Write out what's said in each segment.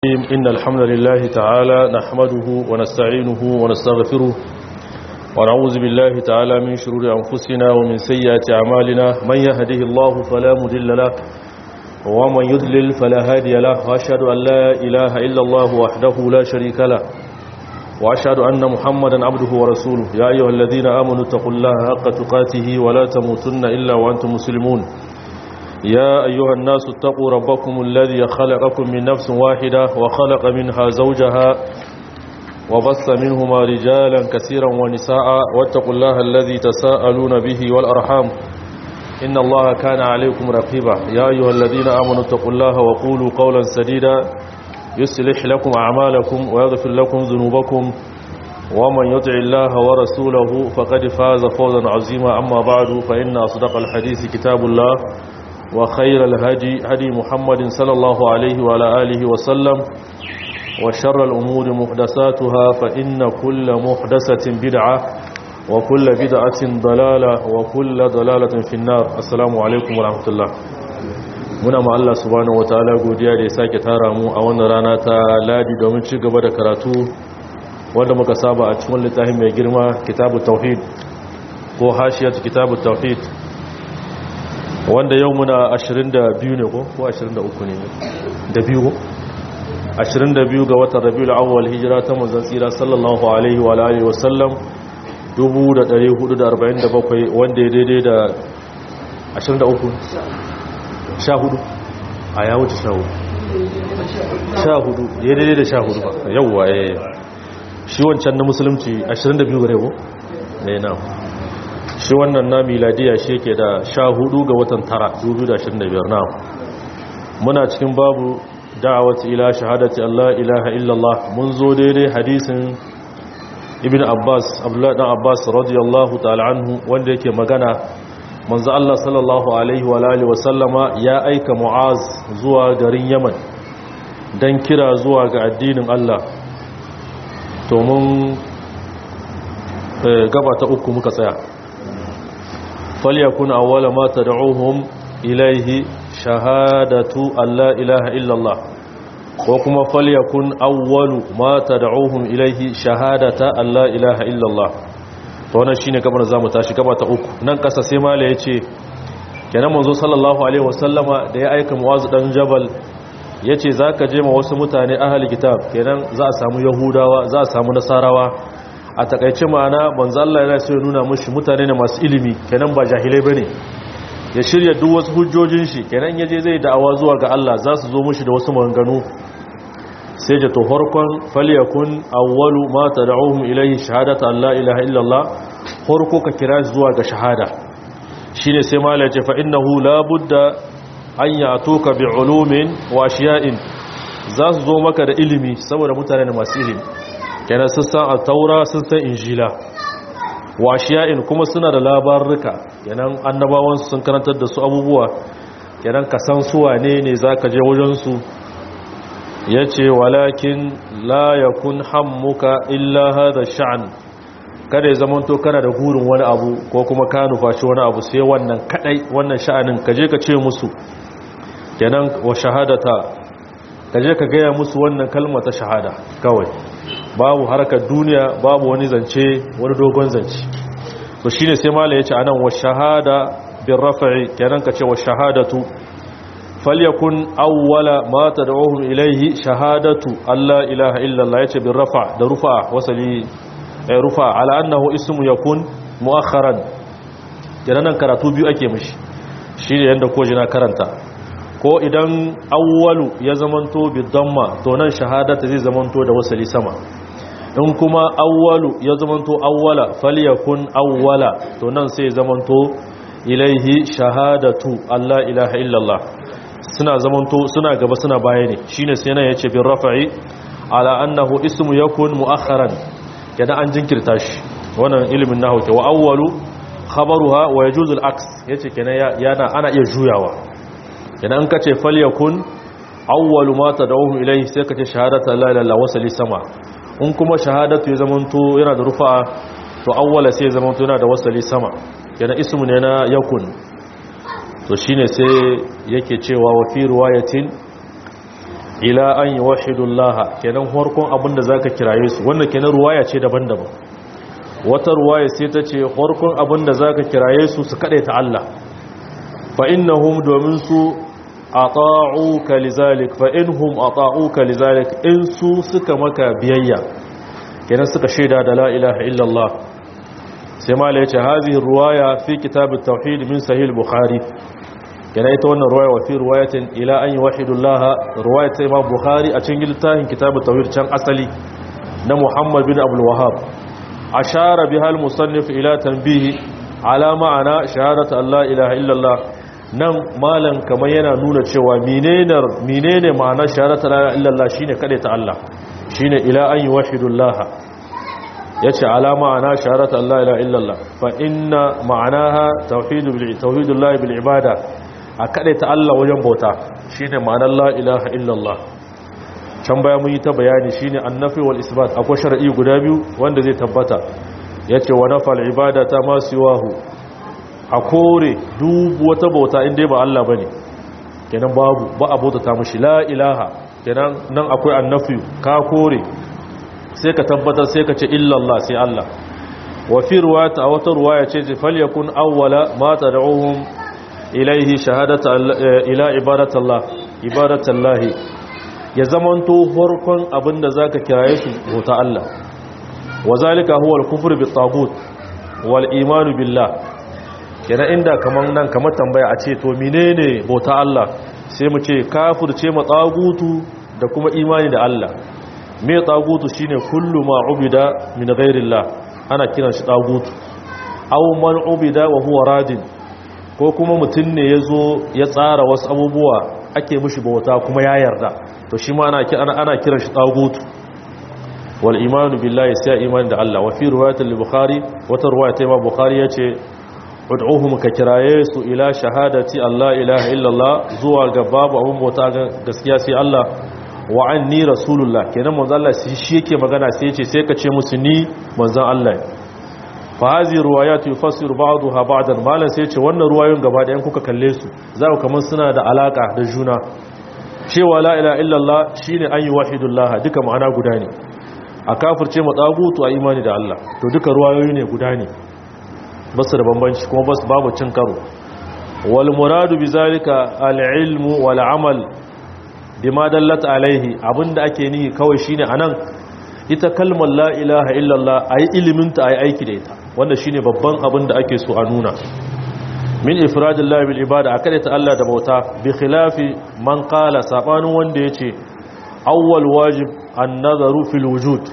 إن الحمد لله تعالى نحمده ونستعينه ونستغفره ونعوذ بالله تعالى من شرور أنفسنا ومن سيئات أعمالنا من يهده الله فلا مضل له ومن يضلل فلا هادي له وأشهد أن لا إله إلا الله وحده لا شريك له وأشهد أن محمدا عبده ورسوله يا أيها الذين آمنوا اتقوا الله حق تقاته ولا تموتن إلا وأنتم مسلمون يا أيها الناس اتقوا ربكم الذي خلقكم من نفس واحدة وخلق منها زوجها وبص منهما رجالا كثيرا ونساء واتقوا الله الذي تساءلون به والأرحام إن الله كان عليكم رقيبا يا أيها الذين آمنوا اتقوا الله وقولوا قولا سديدا يصلح لكم أعمالكم ويغفر لكم ذنوبكم ومن يطع الله ورسوله فقد فاز فوزا عظيما أما بعد فإن أصدق الحديث كتاب الله وخير الهدي هدي محمد صلى الله عليه وعلى آله وسلم وشر الأمور محدثاتها فإن كل محدثة بدعة وكل بدعة ضلالة وكل ضلالة في النار السلام عليكم ورحمة الله muna ma Allah subhanahu wataala godiya da ya sake tara mu a wannan rana ta ladi domin ci gaba da karatu wanda muka saba a cikin littafin mai girma kitabut tauhid ko hashiyatu kitabut tauhid wanda yau muna 22 ne ko ko 23 ne da biyu 22 ga watan rabiul awwal hijira ta manzon tsira sallallahu alaihi wa alihi wa sallam 1447 wanda ya daidai da 23 14 a ya wuce 14 14 ya daidai da 14 ba yauwa eh shi wancan na musulunci 22 gare ko ne na shi wannan na miladiya shi ke da sha hudu ga watan tara 2025 na muna cikin babu da'awat ila shahadati Allah ilaha illallah mun zo daidai hadisin ibn abbas abdullahi dan abbas radiyallahu ta'ala anhu wanda yake magana manzo Allah sallallahu alaihi wa alihi wa sallama ya aika mu'az zuwa garin yaman dan kira zuwa ga addinin Allah to mun gaba ta uku muka tsaya فليكن أول ما تدعوهم إليه شهادة أن لا إله إلا الله وكما فليكن أول ما تدعوهم إليه شهادة أن لا إله إلا الله wannan shine kamar zamu tashi gaba ta uku nan kasa sai mala yace kenan manzo sallallahu alaihi wasallama da ya aika muwazu dan jabal yace zaka je ma wasu mutane ahli kitab kenan za a samu yahudawa za a samu nasarawa a takaice ma'ana manzo Allah yana so ya nuna mushi mutane ne masu ilimi kenan ba jahilai bane ya shirya duk wasu hujjojin shi kenan yaje zai da'awa zuwa ga Allah za su zo mushi da wasu maganganu sai da to farkon falyakun awwalu ma tad'uhum ilayhi shahadatu an la ilaha illallah farko ka kira zuwa ga shahada shine sai mala ya ce fa innahu la budda an ya'tuka bi ulumin wa ashiya'in za su zo maka da ilimi saboda mutane ne masu ilimi kenan sun san altaura sun san injila washiya'in kuma suna da labarruka kenan annabawansu sun karantar da su abubuwa kenan ka san su wane ne za ka je wajensu ya ce walakin la ya kun hammuka illa hada sha'an kada ya zamanto kana da gurin wani abu ko kuma ka nufaci wani abu sai wannan kadai wannan sha'anin ka je ka ce musu kenan wa shahadata ka je ka gaya musu wannan kalma ta shahada kawai babu harkar duniya babu wani zance wani dogon zance to shine sai mala yace anan wa shahada bir raf'i kenan kace wa shahadatu falyakun awwala ma tad'uhum ilayhi shahadatu alla ilaha illa allah yace bir rafa da rufa wasali ay rufa ala annahu ismu yakun muakharan kenan nan karatu biyu ake mishi shine yanda ko jina karanta ko idan awwalu ya zamanto bidamma to nan shahadata zai zamanto da wasali sama in kuma awwalu ya zamanto awwala falyakun awwala to nan sai zamanto ilaihi shahadatu Allah ilaha illallah suna zamanto suna gaba suna baya ne shine sai nan yace bin rafa'i ala annahu ismu yakun muakharan kada an jinkirta shi wannan ilimin nahwu ke wa awwalu khabaruha wa yajuzu al-aks yace kenan yana ana iya juyawa idan ka ce falyakun awwalu ma tad'uhum ilayhi sai ka ce shahadatu la ilaha illa wasali sama in kuma shahadatu ya zamanto yana da rufa to awwala sai ya zamanto yana da wasali sama yana ismu ne na yakun to shine sai yake cewa wa fi riwayatin ila an yuwahhidullah kenan farkon abinda zaka kiraye su wannan kenan ruwaya ce daban-daban wata ruwaya sai ta ce farkon abinda zaka kiraye su su ta Allah fa innahum domin su ata'uka lizalik fa inhum ata'uka lizalik in su suka maka biyayya kenan suka shaida da la ilaha illallah sai mala yace hadhihi ruwaya fi kitab at-tauhid min sahih al-bukhari kenan ita wannan ruwaya wa fi riwayatin ila an yuwahhidullaha ruwayat imam bukhari a cikin littafin kitab at-tauhid can asali na muhammad bin abdul wahhab ashara biha al-musannif ila tanbih ala ma'ana shahadatu an la ilaha illallah nan malam kamar yana nuna cewa menene ma'anar shahadatu la ilaha illallah shine kade ta Allah shine ila an yuwahhidullah yace ala ma'ana shahadatu an la ilaha illallah fa inna ma'anaha tauhidul bil tauhidullah bil ibada a kade ta Allah wajen bauta shine ma'anar la ilaha illallah can baya mun yi ta bayani shine annafi wal isbat akwai shar'i guda biyu wanda zai tabbata yace wa nafal ibadata ma siwahu a kore duk wata bauta inda ba Allah bane kenan babu ba a bauta ta mushi la ilaha kenan nan akwai annafi ka kore sai ka tabbatar sai ka ce illallah sai Allah wa fi ruwata wata ruwaya ce ce falyakun awwala ma tad'uhum ilayhi shahadata ila ibadatallah ibadatallahi ya zamanto farkon abinda zaka kiraye su bauta Allah wa zalika huwa al-kufru bit-taghut wal imanu billah kenan inda kaman nan kamar tambaya a ce to menene bauta Allah sai mu ce kafirce ma tsagutu da kuma imani da Allah me tsagutu shine kullu ma ubida min ghairillah ana kiran shi tsagutu aw man ubida wa huwa radin ko kuma mutun ne yazo ya tsara wasu abubuwa ake mishi bauta kuma ya yarda to shi ma ana ana kiran shi tsagutu wal imanu billahi sai imani da Allah wa fi riwayatil bukhari wata riwaya ta Imam Bukhari yace ud'uhum ka kiraye su ila shahadati Allah ilaha illallah zuwa ga babu abun bauta gaskiya sai Allah wa anni rasulullah kenan manzo Allah shi yake magana sai yace sai ka ce musu ni manzon Allah fa hazi riwayat yufassiru ba'daha ba'dan malan sai yace wannan ruwayoyin gaba da yan kuka kalle su za ku kaman suna da alaka da juna cewa la ilaha illallah shine an yi wahidullah duka ma'ana guda ne a kafirce matsagutu a imani da Allah to duka ruwayoyi ne guda ne basu da bambanci kuma basu babu cin karo wal muradu bizalika al ilmu wal amal bima dallat alaihi abinda ake nihi kawai shine anan ita kalmar la ilaha illallah ayi ilimin ta ayi aiki da ita wanda shine babban abin da ake so a nuna min ifradillahi bil ibada akade ta Allah da bauta bi khilafi man qala sabanin wanda yace awwal wajib an-nazaru fil wujud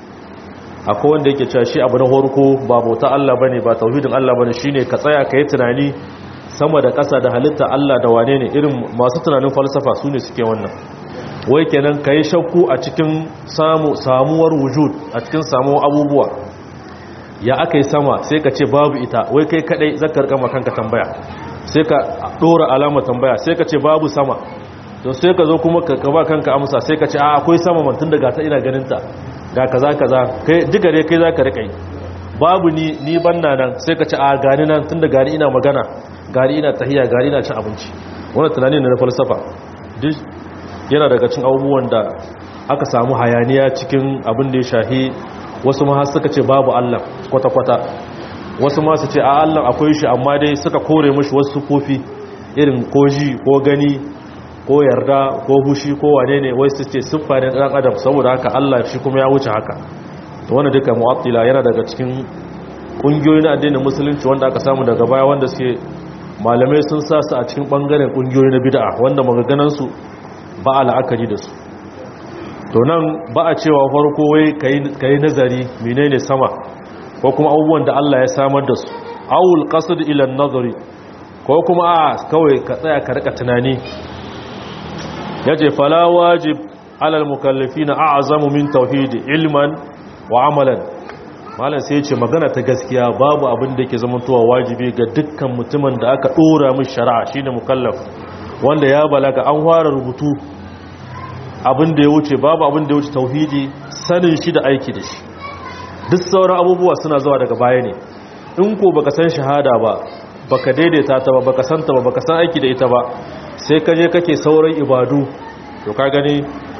akwai wanda yake cewa shi abu na horko ba bauta Allah bane ba tauhidin Allah bane shine ka tsaya kai tunani sama da ƙasa da halitta Allah da wane ne irin masu tunanin falsafa su ne suke wannan wai kenan kai shakku a cikin samu samuwar wujud a cikin samuwar abubuwa ya aka yi sama sai ka ce babu ita wai kai kadai zakar kama kanka tambaya sai ka dora alama tambaya sai ka ce babu sama to sai ka zo kuma ka kaba kanka amsa sai ka ce a akwai sama man tun daga ta ina ganin ta ga kaza kaza kai duka dai kai zaka rika yi babu ni ni banna nan sai ka ce a gani nan tun da gani ina magana gani ina tahiya gani ina cin abinci wannan tunani ne na falsafa duk yana daga cin abubuwan da aka samu hayaniya cikin abin da ya shahi wasu ma suka ce babu Allah kwata-kwata wasu ma su ce a Allah akwai shi amma dai suka kore mashi wasu kofi irin ko ji ko gani ko yarda ko hushi ko wane ne wai su ce siffa ne ɗan adam saboda haka Allah shi kuma ya wuce haka to wanda duka mu'attila yana daga cikin ƙungiyoyi na addinin musulunci wanda aka samu daga baya wanda suke malamai sun sa su a cikin ɓangaren ƙungiyoyi na bid'a wanda maganganansu ba a la'akari da su to nan ba a cewa farko wai ka yi nazari menene sama ko kuma abubuwan da Allah ya samar da su awul qasd ila nazari ko kuma a kawai ka tsaya ka rika tunani yace fala wajib ala almukallafina a'zamu min tauhid ilman wa amalan malam sai yace magana ta gaskiya babu abin da yake zamantowa wajibi ga dukkan mutumin da aka dora mishi shari'a shine mukallaf wanda ya balaga an fara rubutu abin da ya wuce babu abin da ya wuce tauhidi sanin shi da aiki da shi duk sauran abubuwa suna zuwa daga baya ne in ko baka san shahada ba baka daidaita ta ba baka san ta ba baka san aiki da ita ba sai ka je kake sauran ibadu to ka gani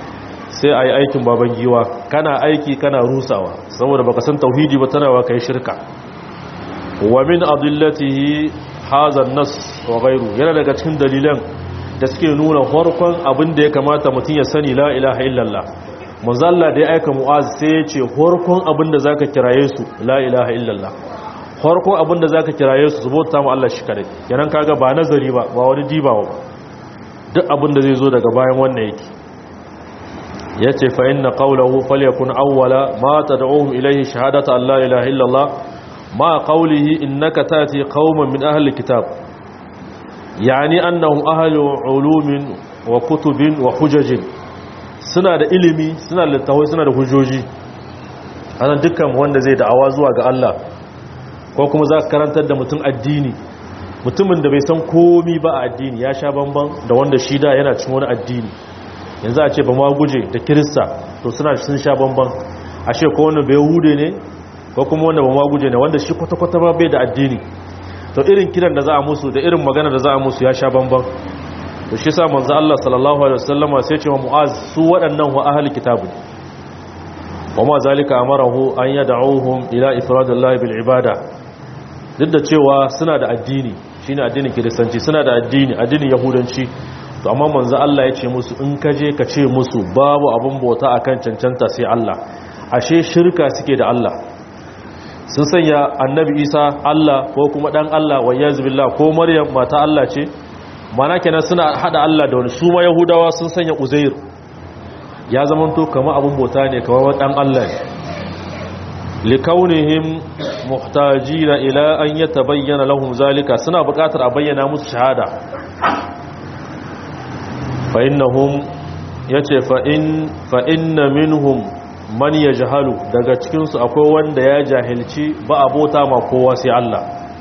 sai a yi aikin baban giwa kana aiki kana rusawa saboda baka san tauhidi ba tana wa kai shirka wa min adillatihi hadha nas wa ghayru yana daga cikin dalilan da suke nuna farkon abin da ya kamata mutum ya sani la ilaha illallah manzo Allah da ya aika mu'az sai ya ce farkon abin da zaka kiraye su la ilaha illallah farkon abin da zaka kiraye su subota mu Allah shi kare kenan kaga ba nazari ba ba wani dibawa ba duk abin da zai zo daga bayan wannan yake yace fa inna qawluhu falyakun awwala ma tad'uhum ilayhi shahadatu an la ilaha illallah ma qawlihi innaka tati qauman min ahli kitab yani annahum ahlu ulumin wa kutubin wa hujajin suna da ilimi suna da littawai suna da hujjoji anan dukkan wanda zai da'awa zuwa ga Allah ko kuma za ka karantar da mutum addini mutumin da bai san komi ba a addini ya sha bamban da wanda shi da yana cin wani addini yanzu a ce ba ma guje da kirista to suna sun sha bamban ashe ko wanda bai hude ne ko kuma wanda ba ma guje ne wanda shi kwata-kwata ba bai da addini to irin kiran da za a musu da irin magana da za a musu ya sha bamban to shi sa manzo Allah sallallahu alaihi wasallama sai ce wa mu'az su waɗannan wa ahli kitabu wa ma zalika amarahu an yad'uhum ila ifradillahi bil ibada duk da cewa suna da addini shine addinin kiristanci suna da addini addinin yahudanci to amma manzo Allah ya ce musu in ka je ka ce musu babu abin bauta akan cancanta sai Allah ashe shirka suke da Allah sun sanya annabi Isa Allah ko kuma dan Allah wa yazbillah ko Maryam mata Allah ce mana kenan suna hada Allah da wani su ma yahudawa sun sanya uzair ya zamanto kamar abin bauta ne kamar dan Allah ne likaunihim muhtajina ila an yatabayyana lahum zalika suna buƙatar a bayyana musu shahada fa innahum yace fa in fa inna minhum man yajhalu daga cikin su akwai wanda ya jahilci ba abota ma kowa sai Allah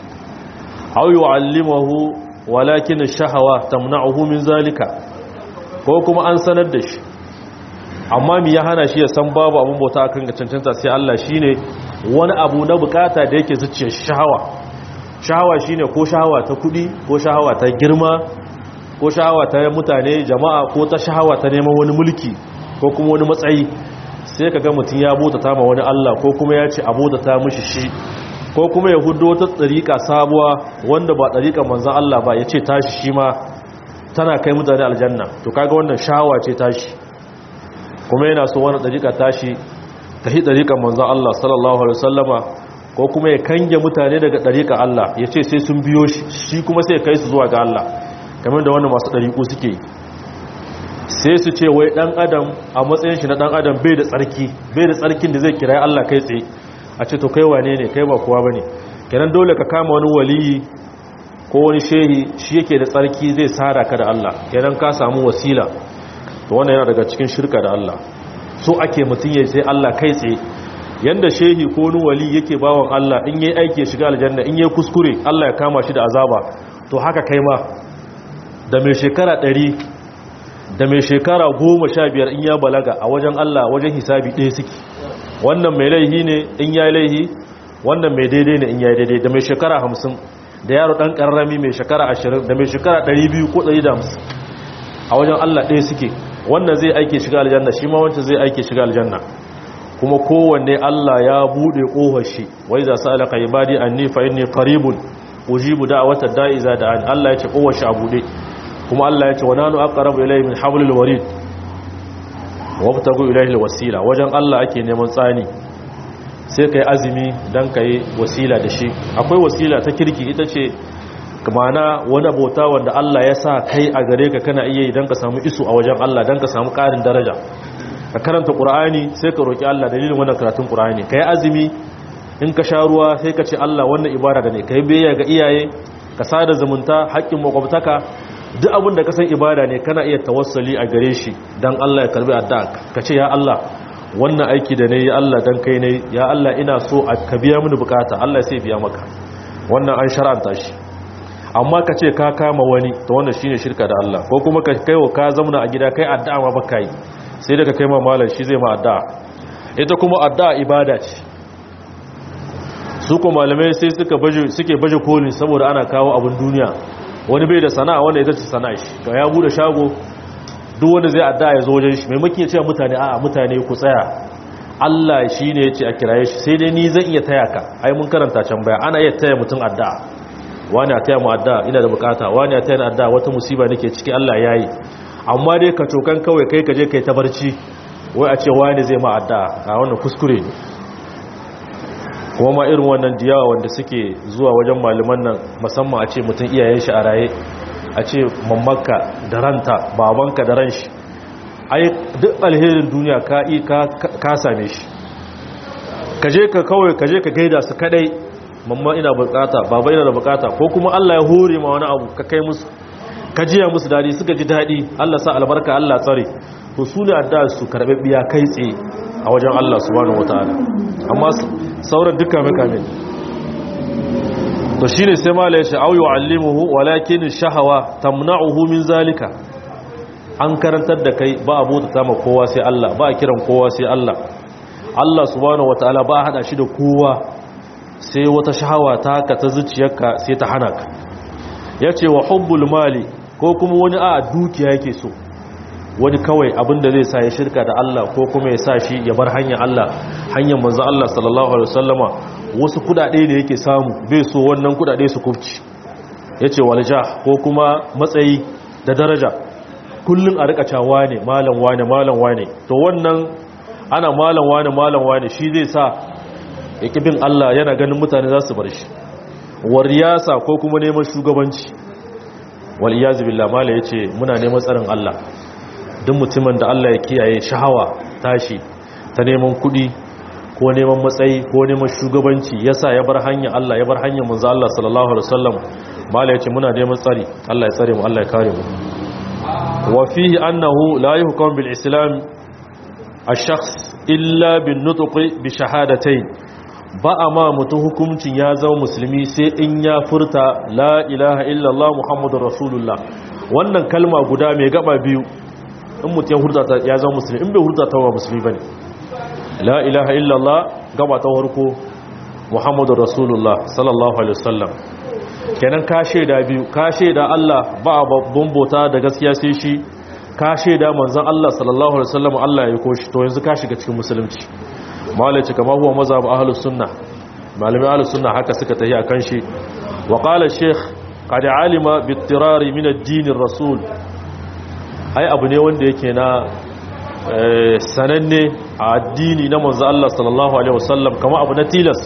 aw yu'allimuhu walakin shahawa tamna'uhu min zalika ko kuma an sanar da shi amma mi ya hana shi ya san babu abun bauta akan ga cancanta sai Allah shine wani abu na bukata da yake zuciya shahawa shahawa shine ko shahawa ta kudi ko shahawa ta girma ko shahawa ta mutane jama'a ko ta shahawa ta neman wani mulki ko kuma wani matsayi sai kaga mutum ya bota ta ma wani Allah ko kuma ya ce abota ta mishi shi ko kuma ya hudu wata tsarika sabuwa wanda ba tsarikan manzan Allah ba ya ce tashi shi ma tana kai mutane aljanna to kaga wannan shawa ce tashi kuma yana so wani tsarika tashi ta hi tsarikan manzan Allah sallallahu alaihi wasallama ko kuma ya kange mutane daga tsarikan Allah ya ce sai sun biyo shi shi kuma sai kai su zuwa ga Allah kamar da wannan masu tsariku suke sai su ce wai dan adam a matsayin shi na dan adam bai da tsarki bai da tsarkin da zai kira Allah kai tsaye a ce to kai wane ne kai ba kowa bane kenan dole ka kama wani waliyi ko wani shehi shi yake da tsarki zai sara ka da Allah kenan ka samu wasila to wannan yana daga cikin shirka da Allah so ake mutun yayi sai Allah kai tsaye yanda shehi ko wani wali yake bawon Allah in yayi aiki ya shiga aljanna in yayi kuskure Allah ya kama shi da azaba to haka kai ma da mai shekara 100 da mai shekara 15 in ya balaga a wajen Allah wajen hisabi ɗaya suke wannan mai laihi ne in ya laihi wannan mai daidai ne in ya daidai da mai shekara hamsin da yaro ɗan ƙarrami mai shekara ashirin da mai shekara ɗari biyu ko ɗari da hamsin a wajen allah ɗaya suke wannan zai aike shiga aljanna shi ma wancan zai aike shiga aljanna kuma kowanne allah ya buɗe ƙofar shi wai za su alaka ibadi an ni fa inni qaribun ujibu da'wata da'iza da an allah ya ce ƙofar shi a buɗe kuma allah ya ce wa nanu aqrabu ilayhi min hablil warid wabtagu ilahil wasila wajen Allah ake neman tsani sai kai azumi dan kai wasila da shi akwai wasila ta kirki ita ce mana wani bauta wanda Allah ya sa kai a gare ka kana iya idan ka samu isu a wajen Allah dan ka samu ƙarin daraja ka karanta Qur'ani sai ka roki Allah dalilin wannan karatun Qur'ani kai azumi in ka sha ruwa sai ka ce Allah wannan ibada da ne kai biyayya ga iyaye ka sada zumunta haƙƙin makwabtaka duk abin da ka san ibada ne kana iya tawassali a gare shi don Allah ya karbi addu'a ka ce ya Allah wannan aiki da ne ya Allah dan kai ne ya Allah ina so a ka biya mini bukata Allah sai biya maka wannan an shar'anta shi amma ka ce ka kama wani to wannan shine shirka da Allah ko kuma ka kaiwa ka zauna a gida kai addu'a ma baka yi sai daga kai ma malam shi zai ma addu'a ita kuma addu'a ibada ce su ko malamai sai suka baje suke baje kolin saboda ana kawo abin duniya wani bai da sana'a wanda ita ce sana'a shi ga ya bude shago duk wanda zai addu'a ya zo wajen shi maimakon ya ce mutane a'a mutane ku tsaya Allah shi ne ya ce a kiraye shi sai dai ni zan iya taya ka ai mun karanta can baya ana iya taya mutum addu'a wani a taya mu addu'a ina da bukata wani a taya ni addu'a wata musiba nake ciki Allah ya yi amma dai ka cokan kawai kai ka je kai ta barci wai a ce wani zai ma addu'a a wannan kuskure ne kuma ma irin wannan diyawa wanda suke zuwa wajen malaman nan musamman a ce mutum iyayen shi a raye a ce mammanka da ranta babanka da ran shi ai duk alherin duniya ka yi ka same shi ka je ka kawai ka je ka gaida su kadai mamma ina bukata baba ina da bukata ko kuma Allah ya hore ma wani abu ka kai musu ka jiya musu dadi suka ji dadi Allah sa albarka Allah tsare to su ne addu'a su karbe biya kai tsaye a wajen Allah subhanahu wataala amma sauran duka makame to shine sai mala ya ce au yu'allimuhu walakin shahawa tamna'uhu min zalika an karantar da kai ba a bauta ma kowa sai Allah ba a kiran kowa sai Allah Allah subhanahu wataala ba a hada shi da kowa sai wata shahawa ta haka ta zuciyarka sai ta hana ka yace wa hubbul mali ko kuma wani a dukiya yake so wani kawai abinda zai sa ya shirka da Allah ko kuma ya sa shi ya bar hanyar Allah hanyar manzo Allah sallallahu alaihi wasallama wasu kudade da yake samu bai so wannan kudade su kufci yace walja ko kuma matsayi da daraja kullun a rika cawa ne malam wane malam wane to wannan ana malam wane malam wane shi zai sa yake bin Allah yana ganin mutane za su bar shi wariyasa ko kuma neman shugabanci wal iyazu billah mala yace muna neman tsarin Allah duk mutumin da Allah ya kiyaye shahawa tashi ta neman kudi ko neman matsayi ko neman shugabanci yasa ya bar hanyar Allah ya bar hanyar manzo Allah sallallahu alaihi wasallam mala yace muna neman tsari Allah ya tsare mu Allah ya kare mu wa fihi annahu la yuhkam bil islam ash-shakhs illa bin nutqi bi shahadatayn ba a ma mutum hukuncin ya zama musulmi sai in ya furta la ilaha illallah muhammadur rasulullah wannan kalma guda mai gaba biyu in mutum ya hurta ya zama musulmi in bai hurta ta wa musulmi bane la ilaha illallah gaba ta farko muhammadur rasulullah sallallahu alaihi wasallam kenan ka shaida biyu ka shaida Allah ba babban bota da gaskiya sai shi ka shaida manzon Allah sallallahu alaihi wasallam Allah ya koshi to yanzu ka shiga cikin musulunci malaci kama huwa mazhab ahlus sunna malami ahlus sunna haka suka tafi akan shi wa qala shaykh qad alima bi ittirari min ad-din ar-rasul ai abu ne wanda yake na sananne a addini na manzo Allah sallallahu alaihi wasallam kama abu na tilas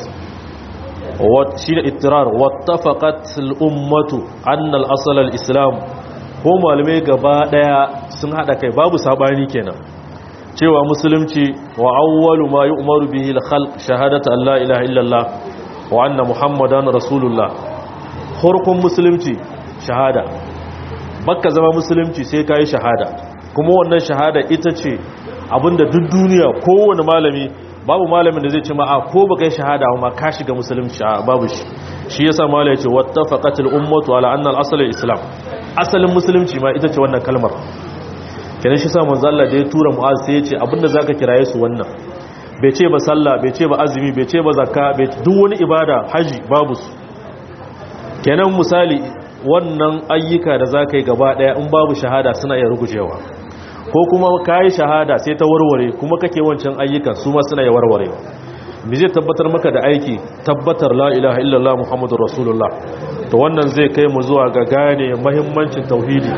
shi da ittirar wattafaqat al-ummatu anna al-asl al-islam ko malume gaba daya sun hada kai babu sabani kenan cewa musulunci wa awwalu ma yu'maru bihi al-khalq shahadatu an la ilaha illallah wa anna muhammadan rasulullah farkon musulunci shahada bakka zama musulunci sai kai shahada kuma wannan shahada ita ce abinda duk duniya kowane malami babu malamin da zai ce ma a ko baka yi shahada ma ka shiga musulunci babu shi shi yasa malai ya ce wattafaqatil ummatu ala anna al-asl al-islam asalin musulunci ma ita ce wannan kalmar kenan shi sa manzo Allah da ya tura Mu'az sai ya ce abinda zaka kiraye su wannan bai ce ba sallah bai ce ba azumi bai ce ba zakka bai duk wani ibada haji babu su kenan misali wannan ayyuka da zaka yi gaba daya in babu shahada suna iya rugujewa ko kuma kai shahada sai ta warware kuma kake wancan ayyukan su ma suna iya warware me zai tabbatar maka da aiki tabbatar la ilaha illallah muhammadur rasulullah to wannan zai kai mu zuwa ga gane muhimmancin tauhidi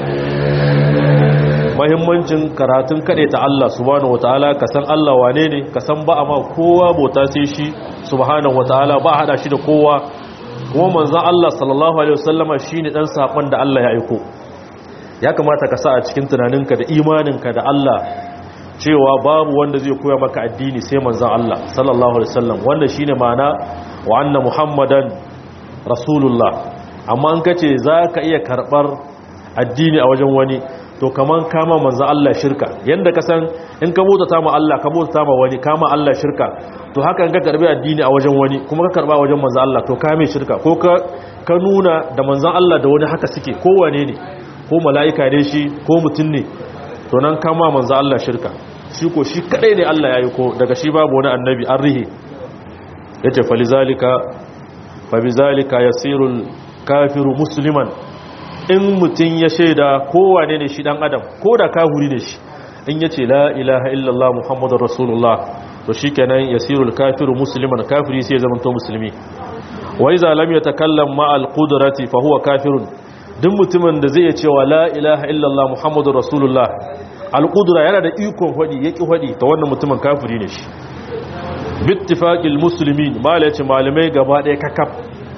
mahimmancin karatun kaɗe ta Allah subhanahu wataala ka san Allah wane ne ka san ba ma kowa bauta sai shi subhanahu wataala ba hada shi da kowa kuma manzon Allah sallallahu alaihi wasallama shine dan sakon da Allah ya aiko ya kamata ka sa a cikin tunaninka da imaninka da Allah cewa babu wanda zai koya maka addini sai manzon Allah sallallahu alaihi wasallam wanda shine ma'ana wa anna muhammadan rasulullah amma an kace zaka iya karbar addini a wajen wani to kaman kama manzo Allah shirka yanda ka san in ka bauta ma Allah ka bauta ma wani kama Allah shirka to haka in ka karbi addini a wajen wani kuma ka karba wajen manzo Allah to ka mai shirka ko ka ka nuna da manzon Allah da wani haka suke ko wane ne ko mala'ika ne shi ko mutum ne to nan kama manzo Allah shirka shi ko shi kadai ne Allah ya yi ko daga shi babu wani annabi an rihe yace falizalika fa bizalika yasirul kafiru musliman in mutum ya shaida kowane ne shi dan adam ko da kahuri ne shi in ya ce la ilaha illallah muhammadun rasulullah to shi kenan yasirul kafiru musliman kafiri sai ya zama to musulmi wa iza lam yatakallam ma al qudrati fa huwa kafirun duk mutumin da zai iya cewa la ilaha illallah muhammadur rasulullah al qudra yana da ikon hadi yaki hadi to wannan mutumin kafiri ne shi bittifaqil muslimin malaci malamai gaba ɗaya kakaf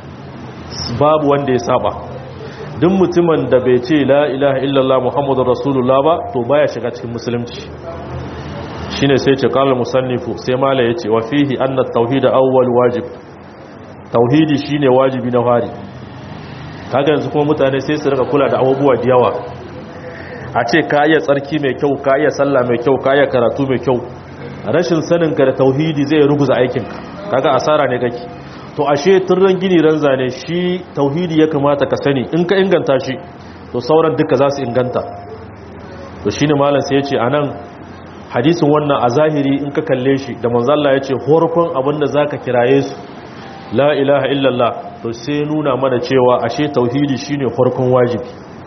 babu wanda ya saba duk mutumin da bai ce la ilaha illallah muhammadur rasulullah ba to baya shiga cikin musulunci shine sai ce qala musannifu sai mala yace wa fihi anna at-tauhid awwal wajib tauhidi shine wajibi na fari kaga yanzu kuma mutane sai su rika kula da abubuwa da yawa a ce ka iya tsarki mai kyau ka iya sallah mai kyau ka iya karatu mai kyau rashin sanin ka da tauhidi zai ruguza aikinka kaga asara ne kake to ashe turran gini ran zane shi tauhidi ya kamata ka sani in ka inganta shi to sauran duka za su inganta to shine malam sai ya ce anan hadisin wannan a zahiri in ka kalle shi da manzalla ya ce horkon abinda za ka kiraye su la ilaha illallah to sai nuna mana cewa ashe tauhidi shine horkon wajibi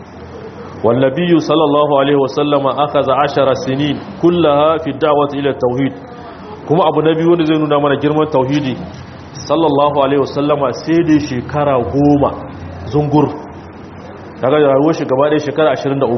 wallabiyu sallallahu alaihi wasallama akaza ashara sinin kullaha fi da'wati ila tauhid kuma abu na biyu wanda zai nuna mana girman tauhidi sallallahu alaihi wasallama sai dai shekara goma zungur daga rayuwar shi gaba ɗaya shekara 23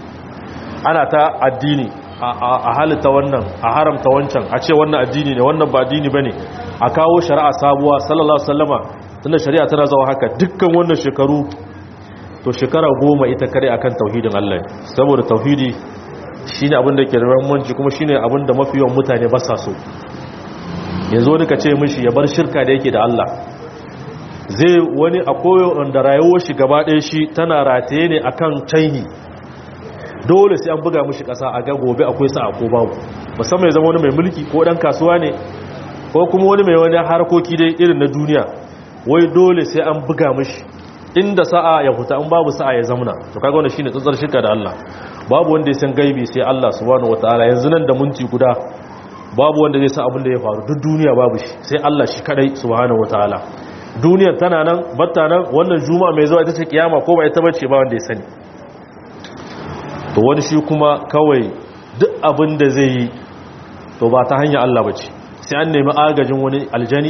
ana ta addini a halitta wannan a haramta wancan a ce wannan addini ne wannan ba addini bane a kawo shari'a sabuwa sallallahu alaihi wasallama tunda shari'a tana zawa haka dukkan wannan shekaru to shekara goma ita kare akan tauhidin Allah saboda tauhidi shine abin da ke da muhimmanci kuma shine abin da mafi yawan mutane ba sa so yanzu wani ka ce mishi ya bar shirka da yake da Allah zai wani a koyo da rayuwar shi gaba ɗaya shi tana rataye ne akan canyi dole sai an buga mishi ƙasa a ga gobe akwai sa'a ko babu musamman ya zama wani mai mulki ko ɗan kasuwa ne ko kuma wani mai wani harkoki dai irin na duniya wai dole sai an buga mishi inda sa'a ya fita in babu sa'a ya zamna to kaga wannan shine tsatsar shirka da Allah babu wanda ya san gaibi sai Allah subhanahu wataala yanzu nan da minti guda babu wanda zai san abin da ya faru duk duniya babu shi sai Allah shi kadai subhanahu wataala duniyar tana nan batta nan wannan juma'a mai zuwa ita ce kiyama ko ba ita bace ba wanda ya sani to wani shi kuma kawai duk abin da zai yi to ba ta hanyar Allah bace sai an nemi agajin wani aljani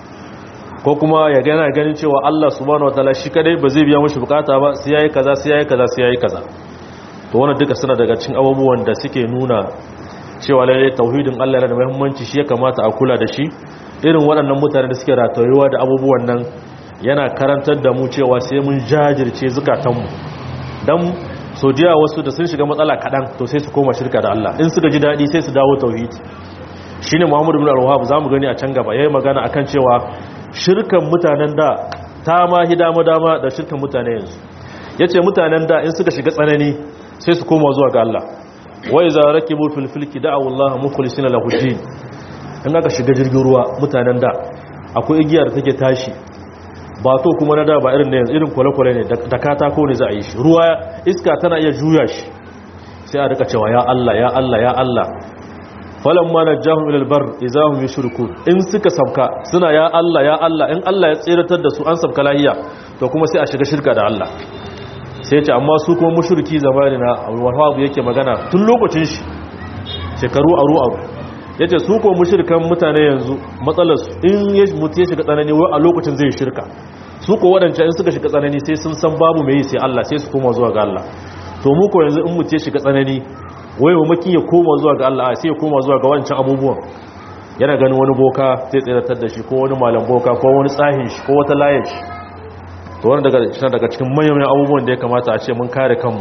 ko kuma ya gana ganin cewa Allah subhanahu wataala shi kadai ba zai biya mashi bukata ba sai yayi kaza sai yayi kaza sai yayi kaza to wannan duka suna daga cikin abubuwan da suke nuna cewa lalle tauhidin Allah yana da muhimmanci shi ya kamata a kula da shi irin waɗannan mutane da suke ratayewa da abubuwan nan yana karantar da mu cewa sai mun jajirce zukatanmu dan so jiya wasu da sun shiga matsala kaɗan to sai su koma shirka da Allah in suka ji daɗi sai su dawo tauhidi shine Muhammadu bin Al-Wahhab zamu gani a can gaba yayi magana akan cewa shirkan mutanen da ta ma hidama dama da shirkan mutane yanzu yace mutanen da in suka shiga tsanani sai su koma zuwa ga Allah wai za rakibu fil filki da'u Allah mukhlisina lahu din in aka shiga jirgin ruwa mutanen da akwai igiya da take tashi ba to kuma na da ba irin ne yanzu irin kwale-kwale ne da katako ne za a yi shi ruwa iska tana iya juya shi sai a rika cewa ya Allah ya Allah ya Allah falan ma najahum ila albar idahum yushrikun in suka sabka suna ya Allah ya Allah in Allah ya tsiratar da su an sabka lahiya to kuma sai a shiga shirka da Allah sai ce amma su kuma mushriki zamani na Wahab yake magana tun lokacin shi shekaru aru aru yace su kuma mushrikan mutane yanzu matsalar su in ya mutu ya shiga tsanani wai a lokacin zai shirka su ko wadanda in suka shiga tsanani sai sun san babu mai sai Allah sai su koma zuwa ga Allah to mu ko yanzu in mutu ya shiga tsanani wai mamakin ya koma zuwa ga Allah sai ya koma zuwa ga wancan abubuwan yana ganin wani boka zai tsiratar da shi ko wani malam boka ko wani tsahin shi ko wata layar shi to wani daga cikin daga cikin manyan abubuwan da ya kamata a ce mun kare kanmu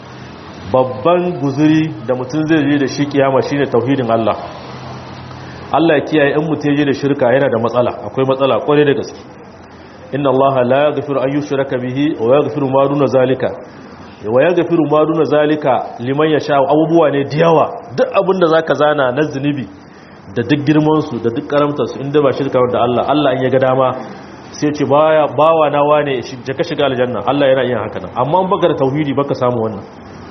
babban guzuri da mutum zai je da shi kiyama shine tauhidin Allah Allah ya kiyaye in mutum ya je da shirka yana da matsala akwai matsala kwarai da gaske inna Allah la yaghfiru an yushraka bihi wa yaghfiru ma duna zalika wa ya gafiru ma duna zalika liman ya sha abubuwa ne da yawa duk abin da zaka zana na zunubi da duk girman su da duk karamtar su inda ba shirka da Allah Allah in ya ga dama sai ce baya bawa na wane je ka shiga aljanna Allah yana yin haka nan amma in baka da tauhidi baka samu wannan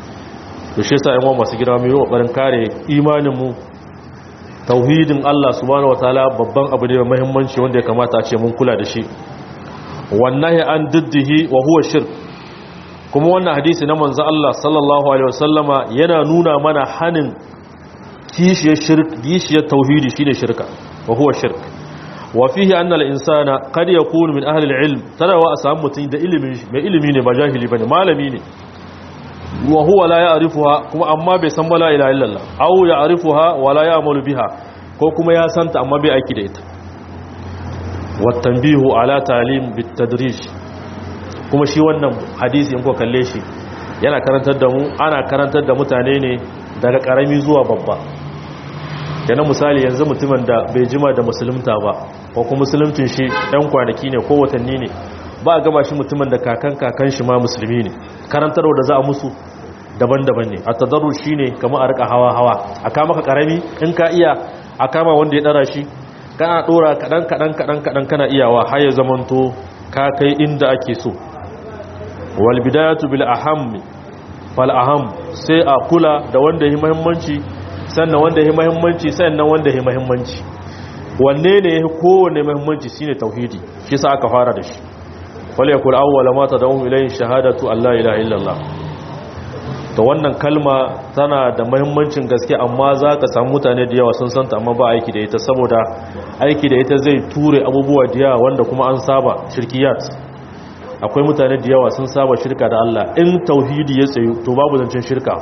to shi yasa ƴan masu girma mai kokarin kare imanin mu tauhidin Allah subhanahu wataala babban abu ne mai muhimmanci wanda ya kamata a ce mun kula da shi wallahi an diddihi wa huwa shirk kuma wannan hadisi na manzo Allah sallallahu alaihi wasallama yana nuna mana hanin kishiyar shirk kishiyar tauhidi shine shirka wa huwa shirk wa fihi anna al-insana qad yakunu min ahli al-ilm tarawa asam mutun da ilimi mai ilimi ne ba jahili bane malami ne wa huwa la ya'rifuha kuma amma bai san la ilaha illallah aw ya'rifuha wa la ya'malu biha ko kuma ya santa amma bai aiki da ita wa tanbihu ala ta'lim bit tadrij kuma shi wannan hadisi in ko kalle shi yana karantar da mu ana karantar da mutane ne daga karami zuwa babba kenan misali yanzu mutumin da bai jima da musulunta ba ko kuma musuluncin shi ɗan kwanaki ne ko watanni ne ba a gaba shi mutumin da kakan kakan shi ma musulmi ne karantarwa da za a musu daban-daban ne a tadarru shi ne kama a rika hawa-hawa a kama ka karami in ka iya a kama wanda ya ɗara shi kana ɗora kaɗan-kaɗan-kaɗan kana iyawa har ya zamanto ka kai inda ake so wal bidayatu bil ahammi fal aham sai a kula da wanda yi muhimmanci sannan wanda yi muhimmanci sannan wanda yi muhimmanci wanne ne yake kowanne muhimmanci shine tauhidi shi sa aka fara da shi wal yakul awwala ma tad'u ilayhi shahadatu alla ilaha illallah to wannan kalma tana da muhimmancin gaske amma za ka samu mutane da yawa sun santa amma ba aiki da ita saboda aiki da ita zai ture abubuwa da yawa wanda kuma an saba shirkiyat akwai mutane da yawa sun saba shirka da Allah in tauhidi ya tsayu to babu zancen shirka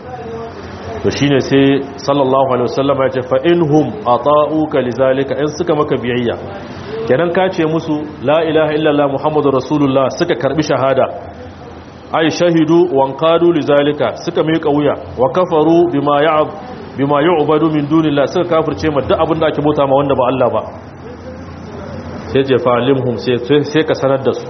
to shine sai sallallahu alaihi wasallam ya ce fa inhum ata'uka lizalika in suka maka biyayya kenan ka ce musu la ilaha illallah muhammadur rasulullah suka karbi shahada ay shahidu wanqadu lizalika suka mai kauya wa kafaru bima ya'ab bima yu'badu min dunillah suka kafirce ma duk abin da ake bauta ma wanda ba Allah ba sai ce fa'alimhum sai sai ka sanar da su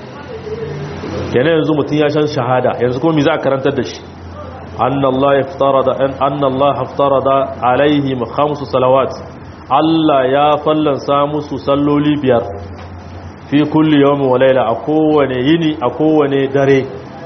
kenan yanzu mutun ya shan shahada yanzu kuma me za a karantar da shi annallaha iftarada an annallaha iftarada alaihim khamsu salawat Allah ya fallansa musu salloli biyar fi kulli yawmin wa layla a kowane yini a kowane dare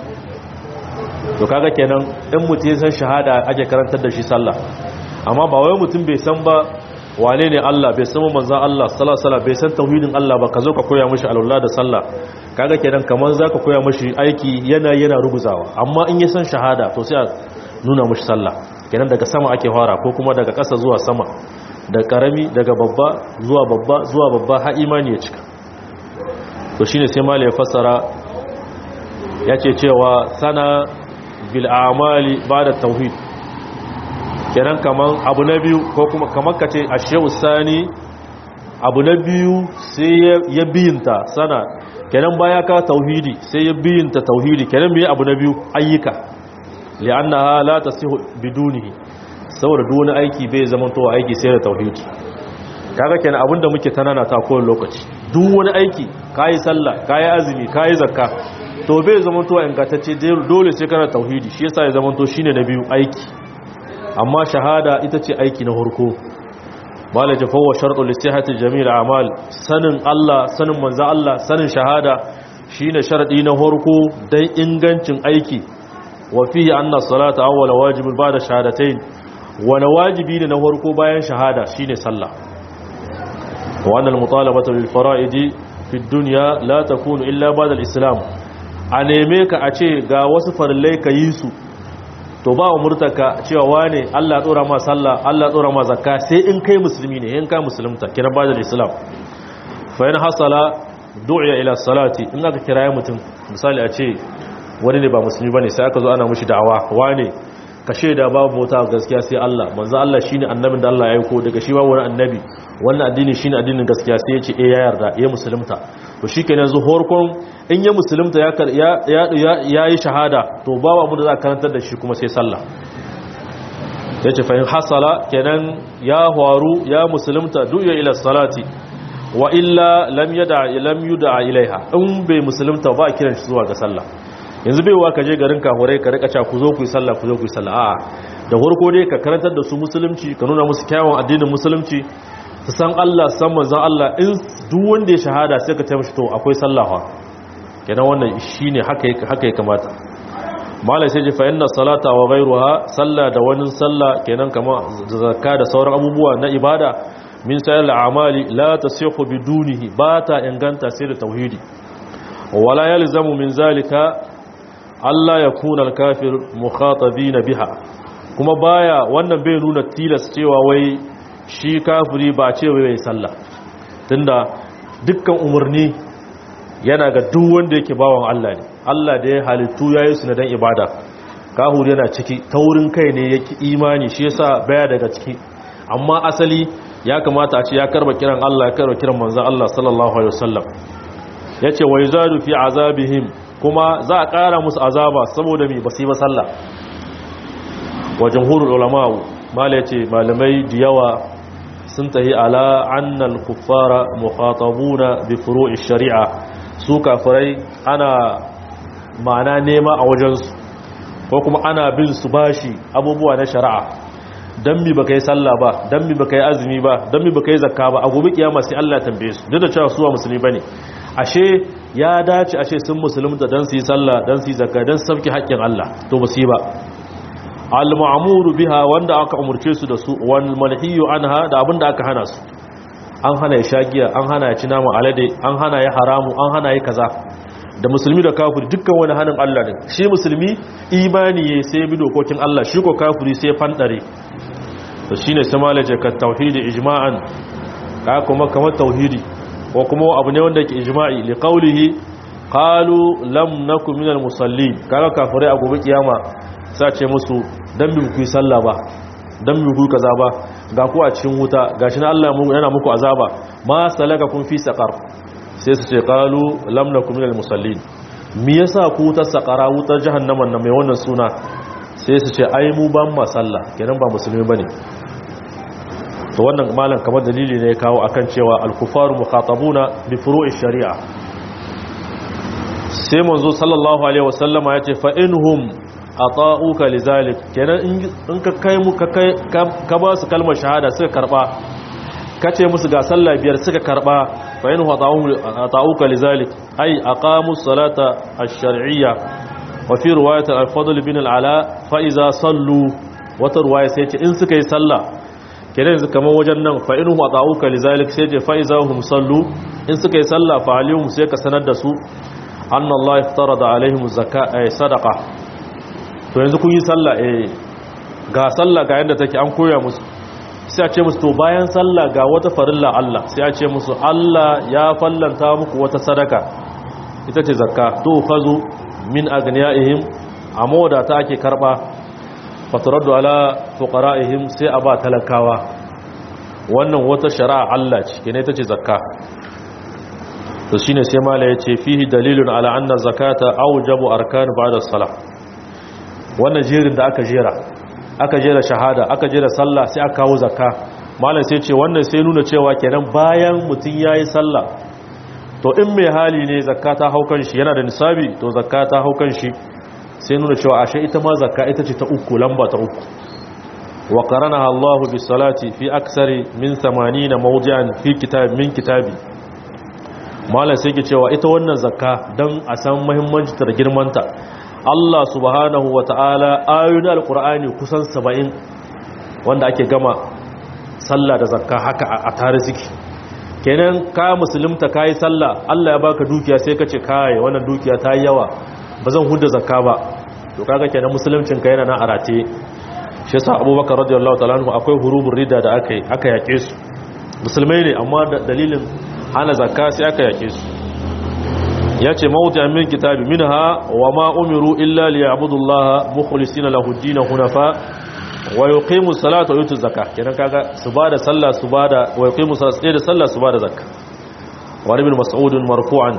to kaga kenan in mutum ya san shahada ake karantar da shi sallah amma ba wai mutum bai san ba wane ne Allah bai san manzon Allah sallallahu alaihi wasallam bai san tauhidin Allah ba ka zo ka koya mishi alwala da sallah kaga kenan kaman zaka koya mishi aiki yana yana ruguzawa amma in ya san shahada to sai a nuna mishi sallah kenan daga sama ake fara ko kuma daga ƙasa zuwa sama da karami daga babba zuwa babba zuwa babba har imani ya cika to shine sai malai ya fassara yace cewa sana bil amali bada tauhid kenan kaman abu na biyu ko kuma kamar kace ashe'u sani abu na biyu sai ya biyinta sana kenan baya ka tauhidi sai ya biyinta tauhidi kenan me abu na biyu ayyuka li'annaha la tasihu bidunihi saboda duk wani aiki bai zama to aiki sai da tauhidi kaga kenan abinda muke tanana ta kowane lokaci duk wani aiki kayi sallah kayi azumi kayi zakka to bai zama to ingantacce dole sai kana tauhidi shi yasa ya zama to shine na biyu aiki amma shahada ita ce aiki na farko bala ta fawo sharɗu lissihati jami'ar amal sanin Allah sanin manzo Allah sanin shahada shine sharadi na farko dan ingancin aiki wa fihi anna salata awwala wajibin ba'da shahadatayn wani wajibi ne na farko bayan shahada shine sallah wa annal mutalabatu bil fara'idi fi dunya la takunu illa ba'da al-islam a neme ka a ce ga wasu farillai ka yi su to ba umurtaka cewa wane Allah tsora ma sallah Allah tsora ma zakka sai in kai musulmi ne in ka musulunta kira ba'da al-islam fa in hasala du'iya ila salati in aka kiraye mutum misali a ce wani ne ba musulmi bane sai aka zo ana mushi da'awa wane ka shaida babu mota gaskiya sai Allah manzo Allah shine annabin da Allah ya aiko daga shi ba wani annabi wannan addini shine addinin gaskiya sai ya ce eh ya yarda ya musulunta to shikenan yanzu horkon in ya musulunta ya ya ya yi shahada to babu mu da za karantar da shi kuma sai sallah yace fa in hasala kenan ya faru ya musulunta du'a ila salati wa illa lam yada lam yuda ilaiha in bai musulunta ba kiran shi zuwa ga sallah yanzu bai wa ka je garin kahurai ka rika cewa ku zo ku yi sallah ku zo ku yi sallah a'a da farko dai ka karantar da su musulunci ka nuna musu kyawun addinin musulunci su san Allah san manzon Allah in duk wanda ya shahada sai ka taimaka to akwai sallah fa kenan wannan shine haka haka ya kamata malai sai ji fa inna salata wa ghayruha sallah da wani sallah kenan kamar zakka da sauran abubuwa na ibada min sayar amali la tasihu bidunihi ba ta inganta sai da tauhidi wala yalzamu min zalika Allah ya kuna al-kafir mukhatabina biha kuma baya wannan bai nuna tilas cewa wai shi kafiri ba ce wai sallah tunda dukkan umarni yana ga duk wanda yake bawan Allah ne Allah da ya halittu yayi su na dan ibada kahuri yana ciki taurin kai ne yake imani shi yasa baya daga ciki amma asali ya kamata a ce ya karba kiran Allah ya karba kiran manzon Allah sallallahu alaihi wasallam yace wa yuzadu fi azabihim kuma za a kara musu azaba saboda me basu yi ba sallah wa jumhurul ulama mala yace malamai da yawa sun tahi ala annal kuffara mukhatabuna bi furu'i shari'a su kafirai ana ma'ana nema a wajensu ko kuma ana bin su bashi abubuwa na shari'a dan mi baka yi sallah ba dan mi baka yi azumi ba dan mi baka yi zakka ba a gobe kiyama sai Allah ya tambaye su duk da cewa su ba musulmi bane ashe ya dace ashe sun musulunta dan su yi sallah dan su yi zakka dan su sauke haƙƙin Allah to ba su yi ba al-ma'muru biha wanda aka umurce su da su wal manhiyu anha da abinda aka hana su an hana ya shagiya an hana ya ci nama alade an hana ya haramu an hana ya kaza da musulmi da kafiri dukkan wani hannun Allah ne shi musulmi imani ya sai bi dokokin Allah shi ko kafiri sai fandare to shine sai malaje ka tauhidi ijma'an ka kuma kamar tauhidi ko kuma abu ne wanda yake ijma'i li qawlihi qalu lam nakum minal musallin kaga kafirai a gobe kiyama sa ce musu dan bi ku yi sallah ba dan bi ku kaza ba ga ku a cikin wuta gashi na Allah yana muku azaba ma salaka kun fi saqar sai su ce qalu lam nakum minal musallin me yasa ku wutar saqara wutar jahannaman nan mai wannan suna sai su ce ai mu ban ma sallah kenan ba musulmi bane to wannan malam kamar dalili ne ya kawo akan cewa al-kufaru mukhatabuna bi furu'i shari'a sai manzo sallallahu alaihi wasallama yace fa inhum ata'uka lizalik kenan in ka kai mu ka kai ka ba su kalmar shahada suka karba kace musu ga sallah biyar suka karba fa in ata'uka lizalik ay aqamu salata ash-shar'iyya wa fi riwayat al-fadl bin al-ala fa iza sallu wata riwaya sai ce in suka yi sallah kenan yanzu kamar wajen nan fa in ata'uka lizalik sai ce fa iza hum sallu in suka yi sallah fa alihum sai ka sanar da su anna Allah iftarada alaihim zakata sadaqa to yanzu kun yi sallah eh ga sallah ga yadda take an koya musu sai a ce musu to bayan sallah ga wata farilla Allah sai a ce musu Allah ya fallanta muku wata sadaka ita ce zakka to fazu min agniyaihim amma da ta ake karba fataraddu ala fuqaraihim sai a ba talakawa wannan wata shari'a Allah ce kene ita ce zakka to shine sai mala yace fihi dalilun ala anna zakata awjabu arkan ba'da salah wannan jerin da aka jera aka jera shahada aka jera sallah sai aka kawo zakka malam sai ce wannan sai nuna cewa kenan bayan mutum yayi sallah to in mai hali ne zakka ta haukan shi yana da nisabi to zakka ta haukan shi sai nuna cewa ashe ita ma zakka ita ce ta uku lamba ta uku wa qaranaha Allah bis salati fi aksari min 80 mawdi'an fi kitab min kitabi malam sai ke cewa ita wannan zakka dan a san muhimmancin ta da girmanta Allah subhanahu wa ta'ala ayoyin alkur'ani kusan saba'in wanda ake gama sallah da zakka haka a tare ziki kenan ka musulunta ka yi sallah Allah ya baka dukiya sai ka ce kai wannan dukiya ta yi yawa ba zan hudda zakka ba to kaga kenan musuluncin ka yana na arate shi yasa abubakar radiyallahu ta'ala anhu akwai hurubun rida da aka aka yake su musulmai ne amma dalilin hana zakka sai aka yake su ya ce mawuta min kitabi minha wa ma umiru illa liya'budullaha mukhlisina lahu ad-din hunafa wa yuqimu salata wa yutu zakah kenan kaga su bada sallah su bada wa yuqimu salata da sallah su bada zakah wa ibn mas'ud marfu'an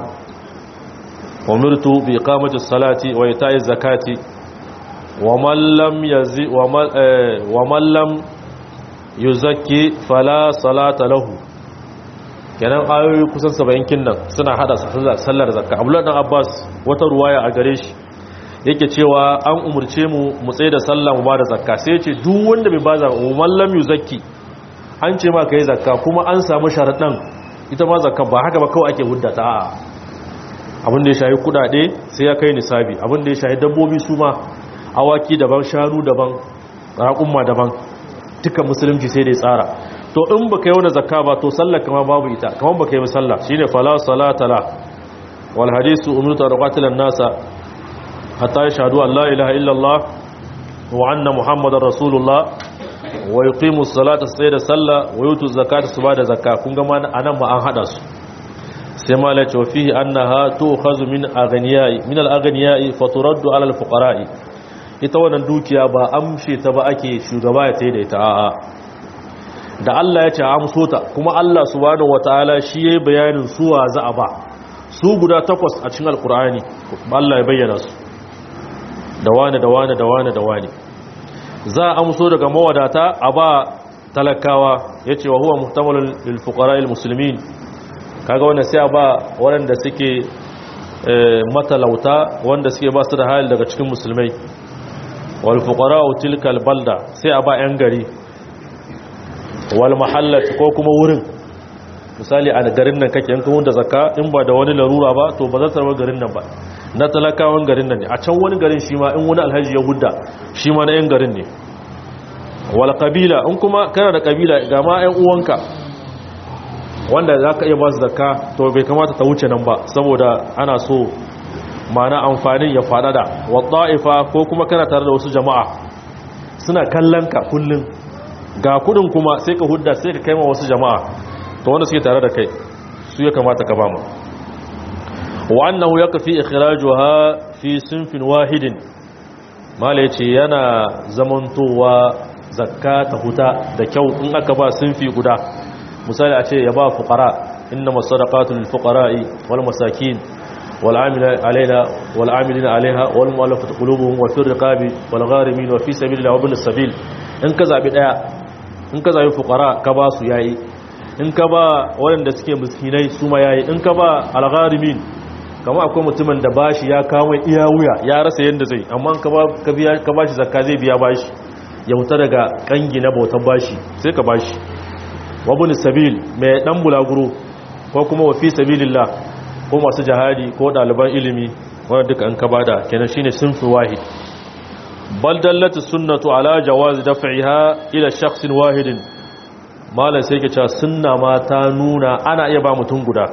umirtu bi iqamati as-salati wa ita'i az-zakati wa man lam yazi wa man lam yuzakki fala salata lahu kenan ayoyi kusan saba'in kinnan suna hada sallar zakka abdullahi dan abbas wata ruwaya a gare shi yake cewa an umurce mu mu tsaye da sallah mu ba da zakka sai ce duk wanda bai ba zakka mu mallam yuzakki an ce ma kai zakka kuma an samu sharadan ita ma zakka ba haka ba kawai ake huddata a abin da ya shahi kudade sai ya kai nisabi abin da ya shahi dabbobi su ma awaki daban shanu daban raƙumma daban duka musulunci sai da ya tsara to in baka yi wani zakka ba to sallar kama babu ita kaman baka yi sallah shine fala salata la wal hadisu umirtu an qatila nasa hatta yashhadu an la ilaha illallah wa anna muhammadar rasulullah wa yuqimu salata sai da sallah wa yutu zakata su bada zakka kun ga ma anan ma an hada su sai ma la cewa fihi annaha tu'khazu min aghniyai min al-aghniyai fa turaddu ala al-fuqara'i ita wannan dukiya ba amshe ta ba ake shugaba ya taida ita a'a da Allah ya ce amso ta kuma Allah subhanahu wataala shi yayi bayanin suwa za a ba su guda takwas a cikin alkur'ani Allah ya bayyana su da wani da wani da wani da wani za a amso daga mawadata a ba talakawa ya ce wa huwa muhtamalin lilfuqara musulmin kaga wanda sai a ba waɗanda suke matalauta wanda suke ba su da hali daga cikin musulmai wal fuqara tilkal balda sai a ba yan gari wal mahallat ko kuma wurin misali a garin nan kake yankin wanda zakka in ba da wani larura ba to ba za ta rabar garin nan ba na talakawan garin nan ne a can wani garin shi ma in wani alhaji ya hudda shi ma na yan garin ne wal kabila in kuma kana da kabila ga ma yan uwanka wanda za ka iya ba su zakka to bai kamata ta wuce nan ba saboda ana so mana amfanin ya faɗaɗa wa ta'ifa ko kuma kana tare da wasu jama'a suna kallon ka kullum ga kudin kuma sai ka hudda sai ka kai ma wasu jama'a to wanda suke tare da kai su ya kamata ka ba mu wa annahu yakfi ikhrajuha fi sinfin wahidin mala yace yana zamantowa zakka ta huta da kyau in aka ba sinfi guda misali a ce ya ba fuqara innama sadaqatu lil fuqara'i wal masakin wal amila alaina wal amilina alaiha wal mu'allafati qulubuhum wa fir riqabi wal gharimin wa fi sabilillahi wa bil sabil in ka zabi daya in ka zabi fuqara ka ba su yayi in ka ba waɗanda suke miskinai su ma yayi in ka ba algharimin kama akwai mutumin da bashi ya kawo iya wuya ya rasa yadda zai amma ka ba ka biya ka bashi zakka zai biya bashi ya huta daga kangi na bautan bashi sai ka bashi wabun sabil mai dan bulaguro ko kuma wa fi sabilillah ko masu jihadi ko ɗaliban ilimi wanda duka an ka bada kenan shine sunfi wahid bal dallat sunnatu ala jawaz daf'iha ila shakhsin wahidin malam sai ke cewa sunna ma ta nuna ana iya ba mutum guda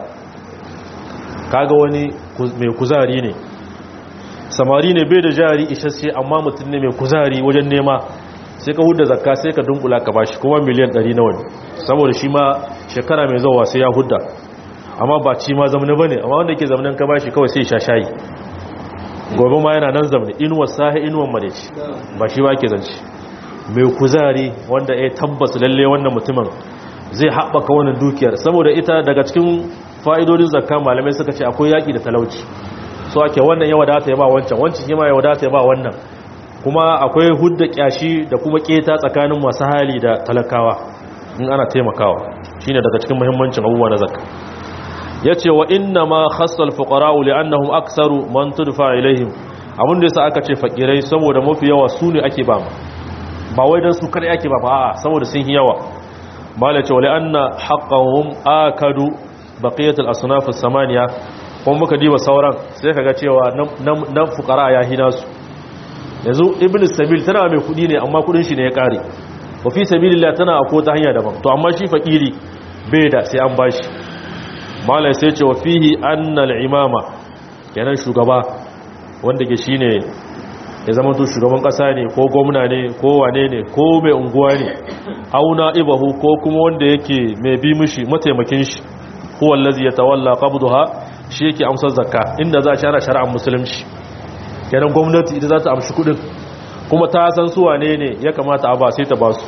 kaga wani mai kuzari ne samari ne bai da jari isasshe amma mutum ne mai kuzari wajen nema sai ka hudda zakka sai ka dunkula ka bashi kuma miliyan 100 na wani saboda shi ma shekara mai zuwa sai ya hudda amma ba ci ma zamani bane amma wanda yake zamanin ka bashi kawai sai sha shayi gobe ma yana nan zamani inuwar sahi inuwar madaici ba shi ba ke zance mai kuzari wanda ya tabbas lalle wannan mutumin zai haɓaka wannan dukiyar saboda ita daga cikin fa'idodin zakka malamai suka ce akwai yaƙi da talauci so ake wannan ya wadata ya ba wancan wancan shi ma ya wadata ya ba wannan kuma akwai hudda kyashi da kuma keta tsakanin masu hali da talakawa in ana taimakawa shine daga cikin muhimmancin abubuwa na zakka yace wa inna ma khassal fuqara li'annahum aktsaru man tudfa ilaihim abin da yasa aka ce fakirai saboda mafi yawa su ne ake ba ba wai dan su kada ake ba a'a saboda sun yi yawa mala ce wa li'anna haqqahum akadu baqiyatul asnaf as-samaniya kuma muka diba sauran sai kaga cewa nan fuqara ya hina su yanzu ibn sabil tana mai kudi ne amma kudin shi ne ya kare wa fi sabilillah tana a ta hanya daban to amma shi fakiri bai da sai an bashi malai sai ce wa fihi annal imama kenan shugaba wanda ke shine ya zama to shugaban kasa ne ko gwamna ne ko wane ne ko mai unguwa ne auna ibahu ko kuma wanda yake mai bi mishi mataimakin shi huwa allazi yatawalla qabdaha shi yake amsar zakka inda za a shara shari'ar musulunci kenan gwamnati ita za ta amshi kudin kuma ta san su wane ne ya kamata a ba sai ta ba su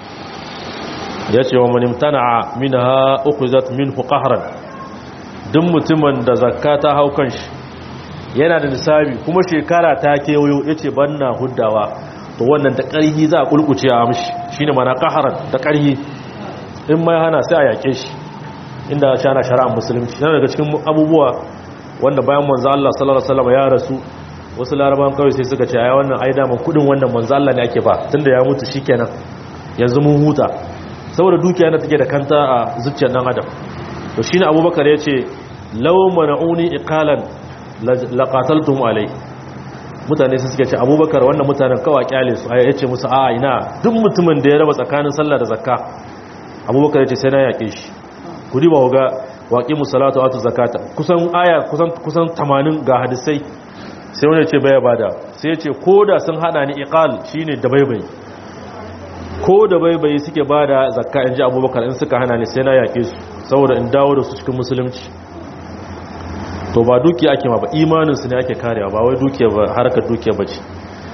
ya ce wa manimtana minha ukhizat minhu qahran duk mutumin da zakka ta hau kanshi yana da nisabi kuma shekara ta kewayo yace banna huddawa to wannan da ƙarhi za a kulkuce a amshi shine mana qahran da ƙarhi in mai hana sai a yake shi inda shana shari'ar musulunci yana daga cikin abubuwa wanda bayan manzo Allah sallallahu alaihi wasallam ya rasu wasu laraban kawai sai suka ce ai wannan ai daman kudin wannan manzo Allah ne ake ba tunda ya mutu shikenan yanzu mun huta saboda dukiya na take da kanta a zuciyar dan adam to shine Abubakar yace law mana'uni iqalan laqataltum alai mutane sai suke ce Abubakar wannan mutanen kawai kyale su ai yace musu a ina duk mutumin da ya raba tsakanin sallah da zakka Abubakar yace sai na yake shi ku riba ga waqimus salatu atu zakata kusan aya kusan kusan 80 ga hadisai sai wani ce baya bada sai ce ko da sun hada ni iqal shine da baibai ko da baibai suke bada zakka in ji abubakar in suka hana ni sai na yake su saboda in dawo da su cikin musulunci to ba dukiya ake ma ba imaninsu ne ake karewa ba wai dukiya ba harkar dukiya ba ce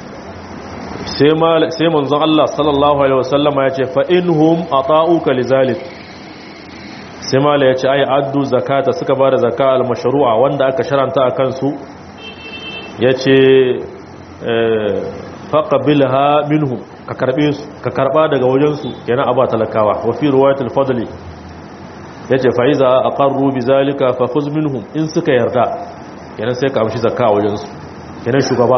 sai manzon Allah sallallahu alaihi wasallama ya ce fa'inhum a ta'uka lizalik sai mala ya ce ai addu zakata suka ba da zaka al-mashru'a wanda aka sharanta a kansu ya ce faqabilha minhum ka karbe su ka karba daga wajensu yana aba talakawa wa fi riwayatul fadli yace fa iza aqarru bizalika fa khudh minhum in suka yarda yana sai ka amshi zakka wajensu yana shugaba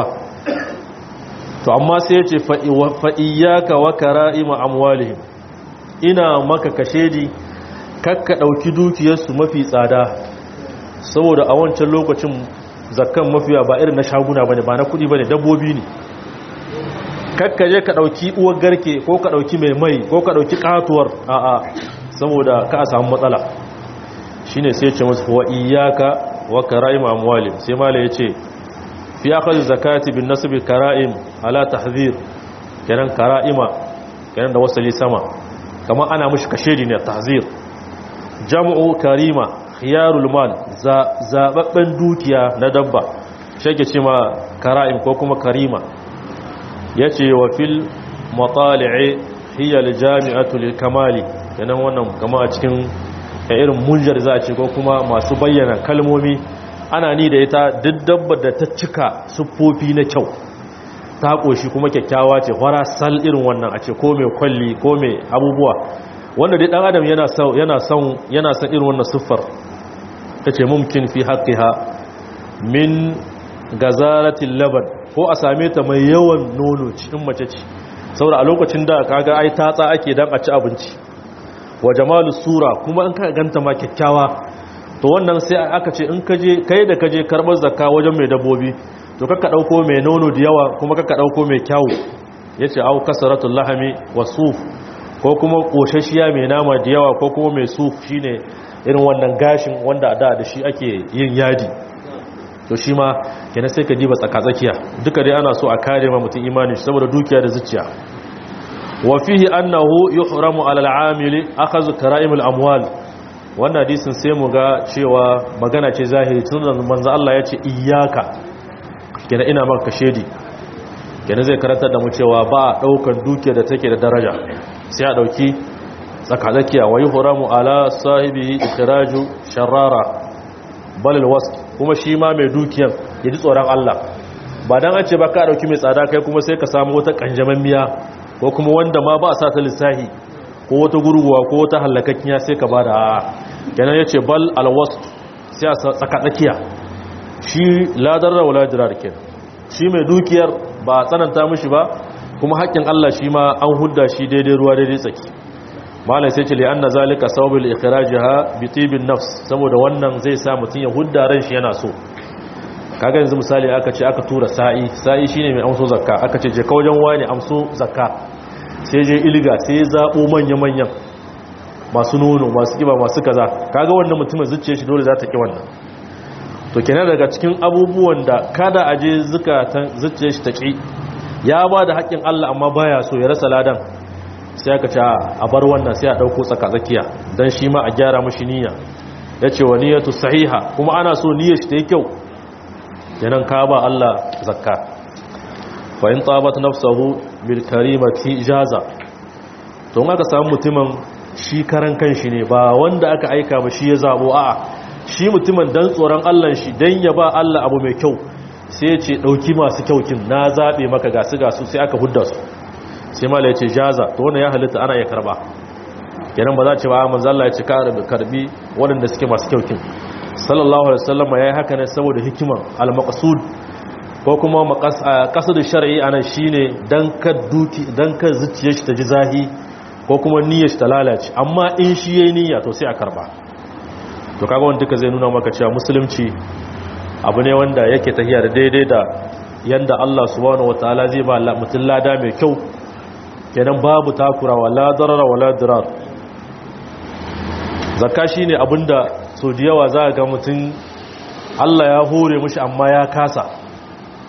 to amma sai yace fa fa iyyaka wa kara'ima amwalihim ina maka kashedi kakka dauki dukiyarsu mafi tsada saboda a wancan lokacin zakkan mafiya ba irin na shaguna bane ba na kudi bane dabbobi ne kakka je ka dauki uwar garke ko ka dauki mai mai ko ka dauki katuwar a'a saboda ka a samu matsala shine sai ce musu wa iyyaka wa kara'im amwali sai mala yace fi akhadh zakati bin nasb kara'im ala tahzir kenan kara'ima kenan da wasali sama kamar ana mushi kashedi ne tahzir jam'u karima khiyarul mal zababben dukiya na dabba shake ce ma kara'im ko kuma karima yace wa fil matali'i hiya aljami'atu lilkamali yanan wannan kama a cikin irin munjar za a ce ko kuma masu bayyana kalmomi ana ni da ita duk dabbar da ta cika siffofi na kyau ta koshi kuma kyakkyawa ce fara sal irin wannan a ce ko mai kwalli ko mai abubuwa wanda dai dan adam yana son yana son yana son irin wannan siffar tace mumkin fi haqqiha min gazaratil laban ko a same ta mai yawan nono cikin mace ce saboda a lokacin da kaga ai tatsa ake dan a ci abinci wa jamalu sura kuma in ka ganta ma kyakkyawa to wannan sai aka ce in kaje kai da kaje karbar zakka wajen mai dabbobi to kakka dauko mai nono da yawa kuma kakka dauko mai kyawu yace au kasaratul lahami wasuf ko kuma koshashiya mai nama da yawa ko kuma mai suf shine irin wannan gashin wanda da da shi ake yin yadi to shi ma kenan sai ka diba tsakatsakiya duka dai ana so a kare ma mutum imani saboda dukiya da zuciya wa fihi annahu yuhramu ala al-amili akhadhu kara'im al-amwal wannan hadisin sai mu ga cewa magana ce zahiri tun manzo Allah ya ce iyyaka kenan ina maka shedi kenan zai karantar da mu cewa ba daukan dukiya da take da daraja sai a dauki tsakatsakiya wa yuhramu ala sahibi ikhraju sharara bal al-wasf kuma shi ma mai dukiyan ya ji tsoron Allah ba don an ce ba ka ɗauki mai tsada kai kuma sai ka samu wata ƙanjaman miya ko kuma wanda ma ba a sa ta lissahi ko wata gurguwa ko wata hallakakkiya sai ka ba da a yanar ya ce bal alwastu sai a tsaka tsakiya shi ladarra wa ladirar ke shi mai dukiyar ba a tsananta mishi ba kuma haƙƙin Allah shi ma an hudda shi daidai ruwa daidai tsaki malai sai ce li'anna zalika sababul ikhrajaha bi tibin nafs saboda wannan zai sa mutun ya hudda ran shi yana so kaga yanzu misali aka ce aka tura sa'i sa'i shine mai amso zakka aka ce je ka wajen wani amso zakka sai je ilga sai zabo manya manyan masu nono masu kiba masu kaza kaga wannan mutumin zuciyar shi dole za ta ki wannan to kenan daga cikin abubuwan da kada a je zukatan zuciyar shi ta ki ya ba da haƙƙin Allah amma baya so ya rasa ladan sai aka ce a bar wannan sai a ɗauko tsakatsakiya don shi ma a gyara mashi niyya ya ce wa niyyatu sahiha kuma ana so niyyar shi ta yi kyau yanan ka ba Allah zakka fa in tabat nafsahu bil karimati jaza to in aka samu mutumin shi karan kanshi ne ba wanda aka aika ba shi ya zabo a'a shi mutumin dan tsoron Allah shi dan ya ba Allah abu mai kyau sai ya ce dauki masu kyaukin na zabe maka gasu gasu sai aka hudda su sai mala ya ce jaza to wannan ya halitta ana iya karba kenan ba za ce ba manzo Allah ya ce karbi waɗanda suke masu kyaukin sallallahu alaihi wasallam yayi haka ne saboda hikiman al-maqsud ko kuma maqasad shar'i anan shine dan ka duki dan ka zuciyar shi ta ji zahi ko kuma niyyar shi ta lalace amma in shi yayi niyya to sai a karba to kaga wanda duka zai nuna maka cewa musulunci abu ne wanda yake tahiya da daidai da yanda Allah subhanahu wataala zai ba mutum lada mai kyau kenan babu takura wala darara wala dirar zakka shine abinda so da yawa za ga mutum Allah ya hore mushi amma ya kasa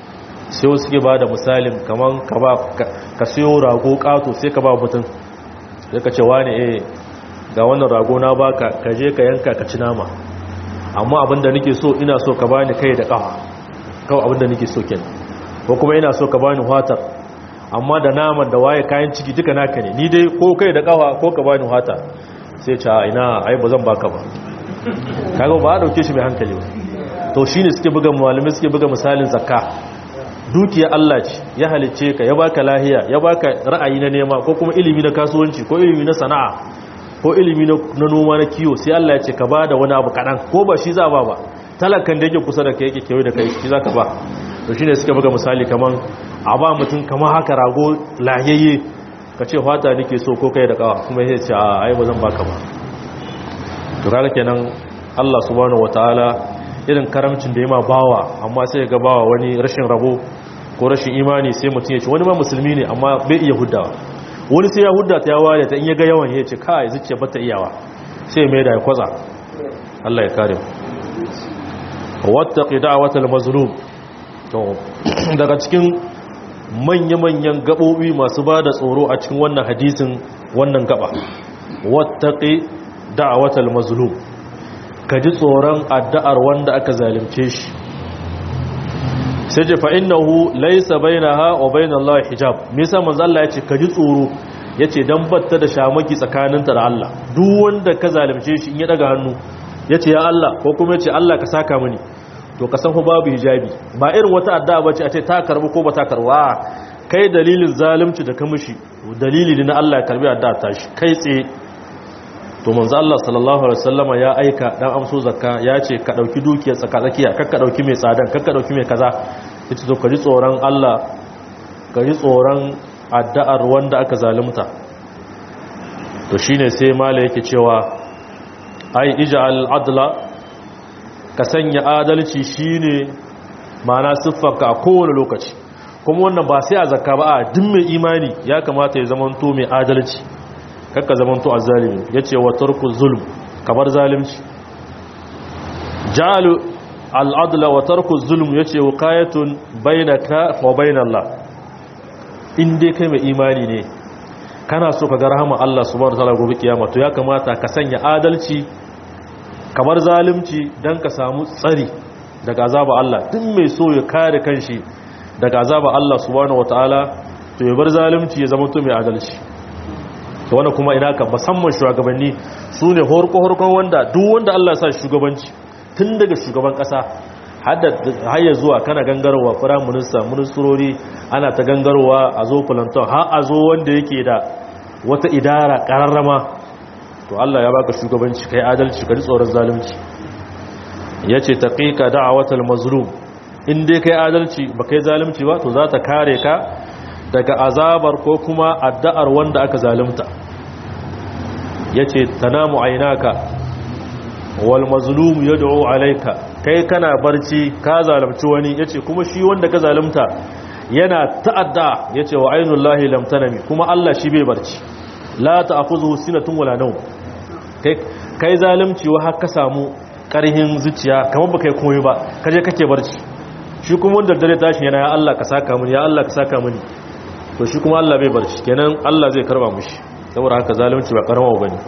sai wasu suke ba da misalin kaman ka ba ka siyo rago kato sai ka ba mutum sai ka ce wani eh ga wannan rago na baka ka je ka yanka ka ci nama amma abinda nake so ina so ka bani kai da kafa kawai abinda nake so kenan ko kuma ina so ka bani watar amma da naman da waye kayan ciki duka naka ne ni dai ko kai da kafa ko ka bani wata sai ce ina ai ba zan baka ba kaga ba a dauke shi mai hankali ba to shine suke buga malamai suke buga misalin zakka dukiya Allah ce ya halicce ka ya baka lahiya ya baka ra'ayi na nema ko kuma ilimi na kasuwanci ko ilimi na sana'a ko ilimi na noma na kiwo sai Allah ya ce ka ba da wani abu kaɗan ko ba shi za ba ba talakan da yake kusa da kai yake kewaye da kai shi za ka ba to shi ne suka buga misali kaman a ba mutum kamar haka rago lahiyayye ka ce fata nake so ko kai da kawa kuma ya ce a ai ba zan baka ba to kaga kenan Allah subhanahu wataala irin karamcin da ya ma bawa amma sai ga bawa wani rashin rabo ko rashin imani sai mutum ya ce wani ma musulmi ne amma bai iya huddawa wani sai ya hudda ta yawa da ta in ya ga yawan ya ce kai zuciya bata iyawa sai mai da ya kwaza Allah ya kare mu wattaqi da'watal mazlum to daga cikin manya-manyan gabobi masu bada tsoro a cikin wannan hadisin wannan gaba wattaqi da'watal mazlum ka ji tsoron addu'ar wanda aka zalunce shi sai ce fa innahu laysa bainaha wa bainallahi hijab me yasa manzo Allah ya ce ka ji tsoro yace dan batta da shamaki tsakaninta da Allah duk wanda ka zalunce shi in ya daga hannu yace ya Allah ko kuma yace Allah ka saka mini to ka san fa babu hijabi ba irin wata addu'a bace a ce ta karbu ko ba ta karbu kai dalilin zalunci da ka mishi dalili ne na Allah ya karbi addu'a ta shi kai tsaye to manzo Allah sallallahu alaihi wasallama ya aika dan amso zakka ya ce ka dauki dukiyar tsaka tsakiya kar ka dauki mai tsadan kar ka dauki mai kaza yace to ka ji tsoron Allah ka ji tsoron addu'ar wanda aka zalunta to shine sai mala yake cewa ai ij'al adla ka sanya adalci shine ma'ana siffarka a kowane lokaci kuma wannan ba sai a zakka ba a duk mai imani ya kamata ya zamanto mai adalci kakka zamanto azzalimi yace wa tarku zulm kamar zalimci ja'alu al-adla wa tarku zulm yace wiqayatun bainaka wa bainallah in dai kai mai imani ne kana so ka ga rahama Allah subhanahu wa ta'ala gobe kiyama to ya kamata ka sanya adalci kamar zalimci dan ka samu tsari daga azaba Allah duk mai so ya kare kanshi daga azaba Allah subhanahu wa ta'ala to ya bar zalimci ya zama to mai adalci to wannan kuma ina ka musamman shugabanni su ne horko-horkon wanda duk wanda Allah ya sa shugabanci tun daga shugaban kasa har ya zuwa kana gangarowa firayim minista ministrori ana ta gangarowa a zo planton har a zo wanda yake da wata idara kararrama to Allah ya baka shugabanci kai adalci ka ji tsoron zalunci yace taqiqa da'watal mazlum in dai kai adalci ba kai zalunci ba to za ta kare ka daga azabar ko kuma addu'ar wanda aka zalunta yace tanamu aynaka wal mazlum yad'u alayka kai kana barci ka zalunci wani yace kuma shi wanda ka zalunta yana ta'adda yace wa aynullahi lam tanami kuma Allah shi bai barci la ta'khudhu sinatun wala nawm kai kai zalunci wa haka samu karhin zuciya kamar baka yi komai ba kaje kake barci shi kuma wanda dare tashi yana ya Allah ka saka mini ya Allah ka saka mini to shi kuma Allah bai barci kenan Allah zai karba mushi saboda haka zalunci ba karama bane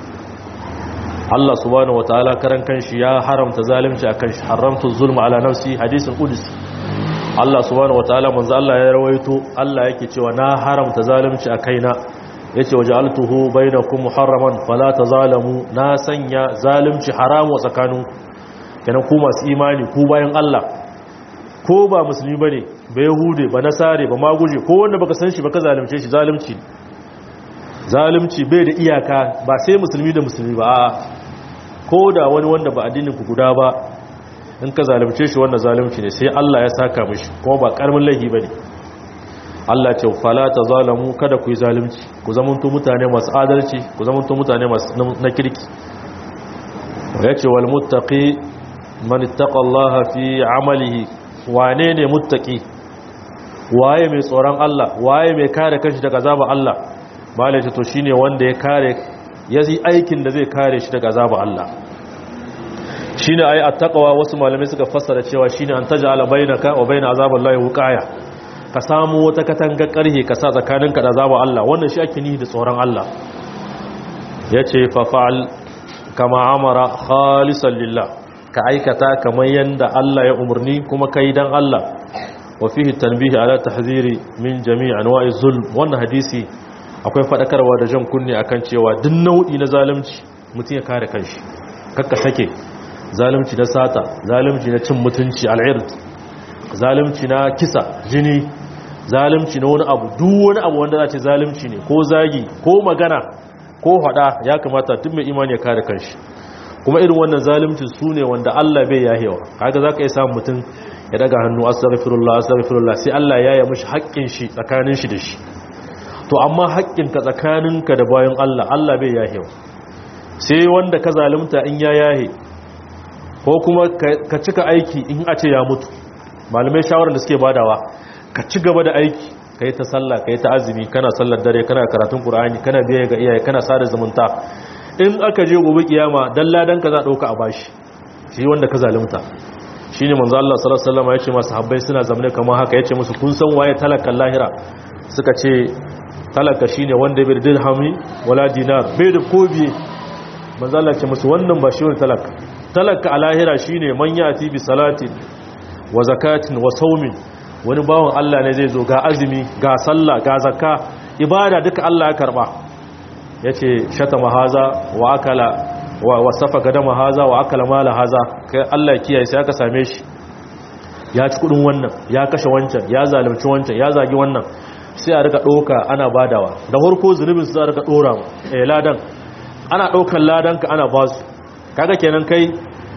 Allah subhanahu wataala karan kanshi ya haramta zalunci akan shi haramtu zulma ala nafsi hadisin qudsi Allah subhanahu wataala manzo Allah ya rawaito Allah yake cewa na haramta zalunci a kaina yace waja'altuhu bainakum muharraman fala tazalamu na sanya zalunci haramu tsakaninku kenan ku masu imani ku bayan Allah ko ba musulmi bane ba yahude ba nasare ba maguje ko wanda baka san shi baka zalunce shi zalunci zalunci bai da iyaka ba sai musulmi da musulmi ba a ko da wani wanda ba addinin ku guda ba in ka zalunce shi wannan zalunci ne sai Allah ya saka mishi kuma ba karamin laifi bane Allah ce fala tazalamu kada ku yi zalunci ku zamanto mutane masu adalci ku zamanto mutane masu na kirki yace wal muttaqi man ittaqallaha fi amalihi wane ne muttaqi waye mai tsoron Allah waye mai kare kanshi daga azaba Allah malaita to shine wanda ya kare ya yi aikin da zai kare shi daga azaba Allah shine ai attaqwa wasu malamai suka fassara cewa shine an taj'ala bainaka wa bain azabillahi wuqaya ka samu wata katanga karhe ka sa tsakaninka da azabar Allah wannan shi ake nihi da tsoron Allah yace fa fa'al kama amara khalisan lillah ka aikata kamar yanda Allah ya umarni kuma kai dan Allah wa fihi tanbihi ala tahziri min jami' anwa'i zulm wannan hadisi akwai fadakarwa da jan kunne akan cewa duk nau'i na zalunci mutum ya kare kanshi kakka sake zalunci na sata zalunci na cin mutunci al'ird zalunci na kisa jini zalunci na wani abu duk wani abu wanda za ce zalunci ne ko zagi ko magana ko hada ya kamata duk mai imani ya kare kanshi kuma irin wannan zalunci su ne wanda Allah bai yahewa kaga zaka iya samun mutum ya daga hannu astaghfirullah astaghfirullah sai Allah ya yi mishi haƙƙin shi tsakanin shi da shi to amma haƙƙinka tsakaninka da bayan Allah Allah bai yahewa sai wanda ka zalunta in ya yahe ko kuma ka cika aiki in a ce ya mutu malamai shawarar da suke badawa ka ci gaba da aiki ka yi ta sallah ka yi ta azumi kana sallar dare kana karatun ƙur'ani kana biya ga iyaye kana sada zumunta in aka je gobe kiyama dan ladan ka za ɗauka a bashi shi wanda ka zalunta shine manzo Allah sallallahu alaihi wasallam ya ce masu habbai suna zamne kamar haka yace musu kun san waye talakan lahira suka ce talaka shine wanda bai da dirhami wala dinar bai da kobiye manzo Allah ce musu wannan ba shi wani talaka talaka a lahira shine man yati bi salatin wa zakatin wa saumin wani bawan Allah ne zai zo ga azumi ga sallah ga zakka ibada duka Allah ya karba yace shatama haza wa akala wa wasafa gadama haza wa akala mala haza kai Allah kiyaye sai aka same shi ya ci kudin wannan ya kashe wancan ya zalunci wancan ya zagi wannan sai a rika doka ana badawa da farko zunubin su za a rika dora eh ladan ana ɗaukar ladanka ana ba su kaga kenan kai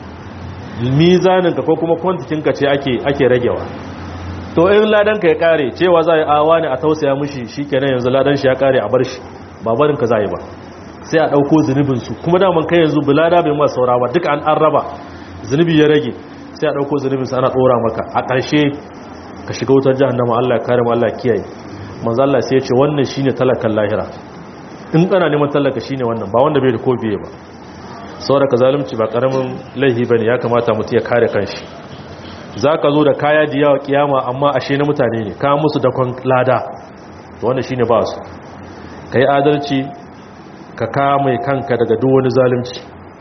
mizaninka ko kuma kwantikinka ce ake ake ragewa to in ladanka ya kare cewa za a yi awa ne a tausaya mushi shi kenan yanzu ladan shi ya kare a bar shi ba barinka za yi ba sai a ɗauko zunubinsu kuma daman kai yanzu bulada bai masu saura ba duka an an raba zunubi ya rage sai a ɗauko zunubinsu ana ɗora maka a ƙarshe ka shiga wutar jahannama Allah ya kare mu Allah ya kiyaye manzo Allah sai ya ce wannan shine talakan lahira in kana neman tallaka shine wannan ba wanda bai da kofiye ba saboda ka zalunci ba karamin laihi bane ya kamata mutum ya kare kanshi zaka zo da kaya da yawa kiyama amma ashe na mutane ne ka musu dakon lada to wannan shine ba su kai adalci ka kame kanka daga duk wani zalunci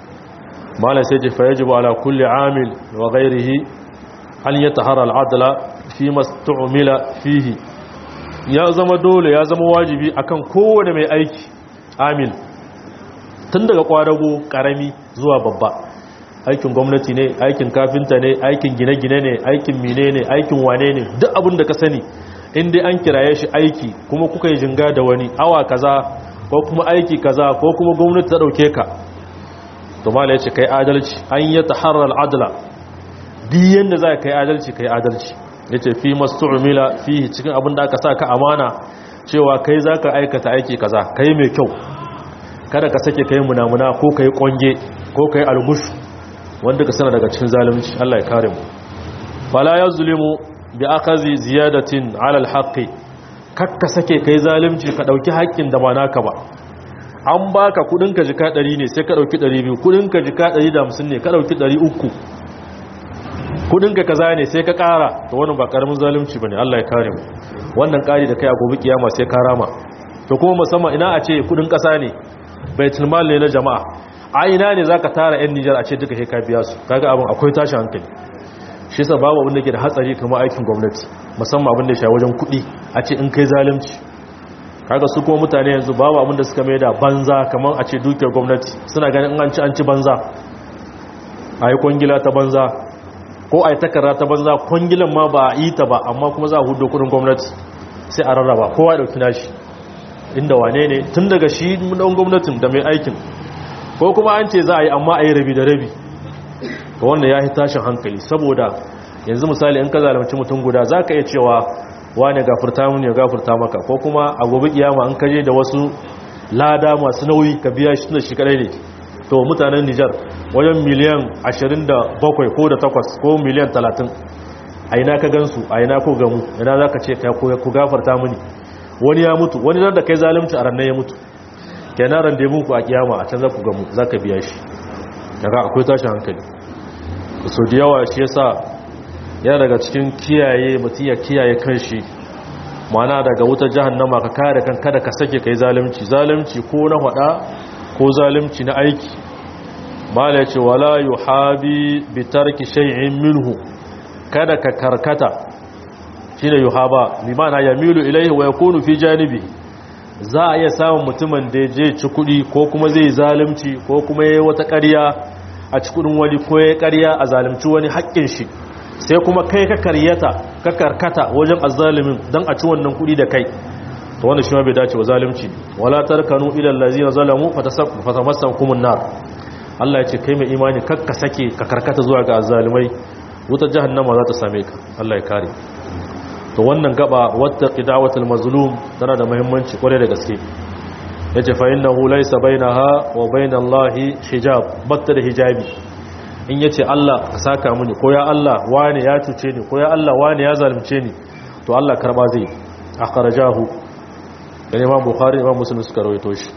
malai sai ce fayajibu ala kulli amil wa ghairihi an yatahara al-adla fi mastu'mila fihi ya zama dole ya zama wajibi akan kowane mai aiki amil tun daga kwadago karami zuwa babba aikin gwamnati ne aikin kafinta ne aikin gine-gine ne aikin mine ne aikin wane ne duk abin da ka sani inda an kiraye shi aiki kuma kuka yi jinga da wani awa kaza ko kuma aiki kaza ko kuma gwamnati ta dauke ka to mala ya ce kai adalci an yi taharar adala diyan da za ka yi adalci kai adalci ya ce fi mastu'umila fi cikin abin da aka sa ka amana cewa kai za ka aikata aiki kaza kai mai kyau kada ka sake kai munamuna ko kai kwange ko kai algushu wanda ka sana daga cikin zalunci Allah ya kare mu fala yazlimu bi akazi ziyadatin ala alhaqi kakka sake kai zalunci ka dauki haƙƙin da ba naka ba an baka kudin ka jika 100 ne sai ka dauki 200 kudin ka jika 150 ne ka dauki 300 kudin ka kaza ne sai ka kara to wannan ba karamin zalunci bane Allah ya kare mu wannan kari da kai a gobe kiyama sai ka rama to kuma musamman ina a ce kudin kasa ne baitul mal ne na jama'a a ina ne zaka tara yan Niger a ce duka sai ka biya su kaga abin akwai tashin hankali shi yasa babu abin da ke da hatsari kamar aikin gwamnati musamman abin da ya sha wajen kudi a ce in kai zalunci kaga su kuma mutane yanzu babu abin da suka mai da banza kamar a ce dukiyar gwamnati suna ganin in an ci an ci banza a yi kwangila ta banza ko a yi takarra ta banza kwangilan ma ba a yi ta ba amma kuma za a hudu kudin gwamnati sai a rarraba kowa ya dauki nashi inda wane ne tun daga shi dan gwamnatin da mai aikin ko kuma an ce za a yi amma a yi rabi da rabi ga wanda ya yi tashin hankali saboda yanzu misali in ka zalimci mutum guda za ka iya cewa wane gafurta mun ya gafurta maka ko kuma a gobe kiyama an kaje da wasu lada masu nauyi ka biya shi da shi kadai ne to mutanen Nijar wajen miliyan 27 ko da 8 ko miliyan 30 a ina ka gansu a ina ko gamu ina za ka ce ku gafarta mini wani ya mutu wani nan da kai zalimci a ranar ya mutu kenan rande muku a kiyama a can za ku gamu za ka biya shi daga akwai tashin hankali so da yawa shi yasa yana daga cikin kiyaye mutum ya kiyaye kanshi mana daga wutar jahannama ka kare kan kada ka sake kai zalunci zalunci ko na hada ko zalunci na aiki mala yace wala yuhabi bi tarki shay'in minhu kada ka karkata shine yuhaba bi ma'ana yamilu ilayhi wa yakunu fi janibi za a iya samun mutumin da je ci kudi ko kuma zai zalunci ko kuma yayi wata ƙarya a ci kudin wani ko yayi ƙarya a zalunci wani haƙƙin shi sai kuma kai ka karyata ka karkata wajen azzalimin dan a ci wannan kudi da kai to wannan shi ma bai dace wa zalunci wala tarkanu ila allazina zalamu fatamassakum an-nar Allah ya ce kai mai imani kakka sake ka karkata zuwa ga azzalimai wutar jahannama za ta same ka Allah ya kare to wannan gaba wata qidawatul mazlum tana da muhimmanci kware da gaske yace fa innahu laysa bainaha wa bainallahi hijab batta da hijabi in yace Allah ka saka mini ko ya Allah wani ya cuce ni ko ya Allah wani ya zalunce ni to Allah karba zai akhrajahu dan Imam Bukhari Imam Muslim suka rawaito shi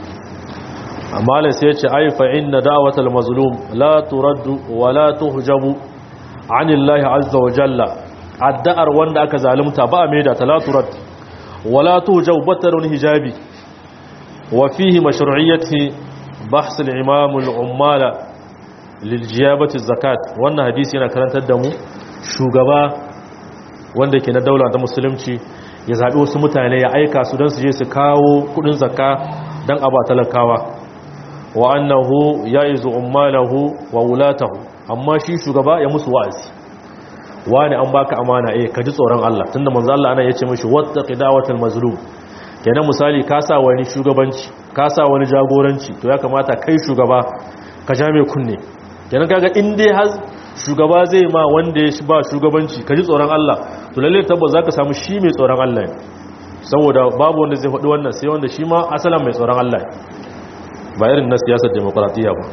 amma lai sai yace ai fa inna da'watal mazlum la turaddu wa la tuhjabu anillahi azza wa jalla addu'ar wanda aka zalunta ba mai da talaturat wala tuhjaw batarun hijabi wa fihi mashru'iyyati bahs al-imam al-ummala lil jiyabati zakat wannan hadisi yana karantar da mu shugaba wanda ke na daula ta musulunci ya zabi wasu mutane ya aika su don su je su kawo kudin zakka dan aba talakawa wa annahu ya'izu ummalahu wa wulatahu amma shi shugaba ya musu wa'azi wani an baka amana eh ka ji tsoron Allah tunda manzo Allah ana yace mishi wattaqi dawatal mazlum kenan misali ka sa wani shugabanci ka sa wani jagoranci to ya kamata kai shugaba ka ja mai kunne kenan kaga in dai har shugaba zai ma wanda ya ba shugabanci ka ji tsoron Allah to lalle tabbas zaka samu shi mai tsoron Allah ne saboda babu wanda zai faɗi wannan sai wanda shi ma asalan mai tsoron Allah ba irin na siyasar demokradiyya ba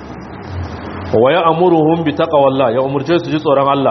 wa ya amuruhum bi taqwallah ya umurce su ji tsoron Allah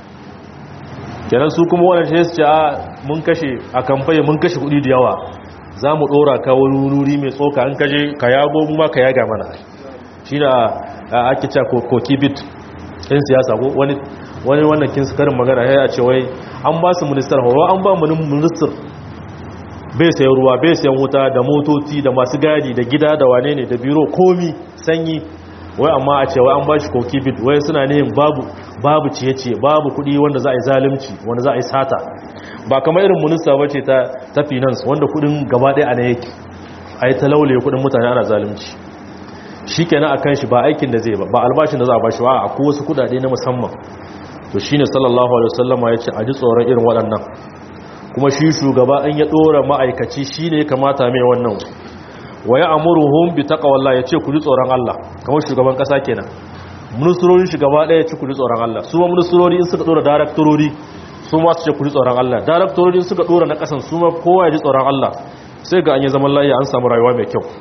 kenan su kuma wannan shi su ce a mun kashe a kamfani mun kashe kudi da yawa za mu dora ka wani wuri mai tsoka an kaje ka yago mu ma ka yaga mana shi da ake cewa koki bit ɗin siyasa ko wani wani wannan kin su karin magana ya ce wai an ba su ministar horo an ba mu minister bai sayan ruwa bai sayan wuta da motoci da masu gadi da gida da wane ne da biro komi sanyi wai amma a ce wai an ba shi koki bit wai suna nihin babu babu ciye-ciye babu kuɗi wanda za a yi zalunci wanda za a yi sata ba kamar irin minista bace ta ta finance wanda kuɗin gaba ɗaya a yake a yi talaule kuɗin mutane ana zalunci shi kenan a kan shi ba aikin da zai ba ba albashin da za a ba shi ba a ko wasu kuɗaɗe na musamman to shi ne sallallahu alaihi wasallama ya ce a ji tsoron irin waɗannan kuma shi shugaba in ya ɗora ma'aikaci shi ne kamata mai wannan wa ya amuruhum bi taqwallah yace ku ji tsoron Allah kamar shugaban kasa kenan ministrorin shugaba daya yace ku ji tsoron Allah su ma ministrori in suka dora directorori su ma su ce ku ji tsoron Allah directorori in suka dora na kasan su ma kowa ya ji tsoron Allah sai ga an yi zaman lafiya an samu rayuwa mai kyau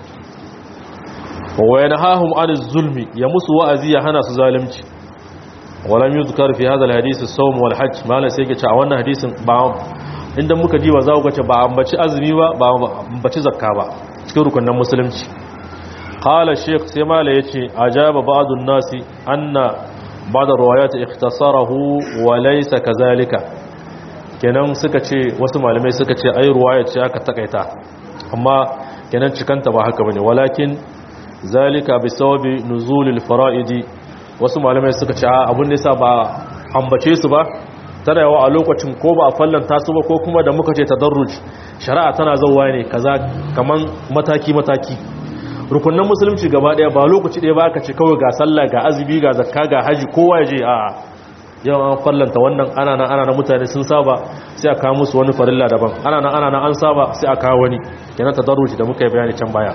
wa yanahahum anil zulmi ya musu wa'azi ya hana su zalunci walam yuzkar fi hadha alhadith as-sawm wal hajj mala sai ke ce a wannan hadisin ba inda muka ji ba za ku ce ba ambaci azumi ba ba ambaci zakka ba cikin rukunin musulunci qala shaykh sai mala yace ajaba ba'dun nasi anna ba'da riwayat ikhtasarahu wa laysa kazalika kenan suka ce wasu malamai suka ce ai riwaya ce aka takaita amma kenan cikanta ba haka bane walakin zalika bisawabi nuzulil fara'idi wasu malamai suka ce abun da yasa ba ambace su ba tana yawa a lokacin ko ba a fallanta su ba ko kuma da muka ce tadarruj shari'a tana zauwa ne kaza kaman mataki mataki rukunin musulunci gaba daya ba lokaci daya ba aka ce kawai ga sallah ga azumi ga zakka ga haji kowa ya je a yau an fallanta wannan ana nan ana nan mutane sun saba sai a kawo musu wani farilla daban ana nan ana nan an saba sai a kawo wani kenan tadarruj da muka yi bayani can baya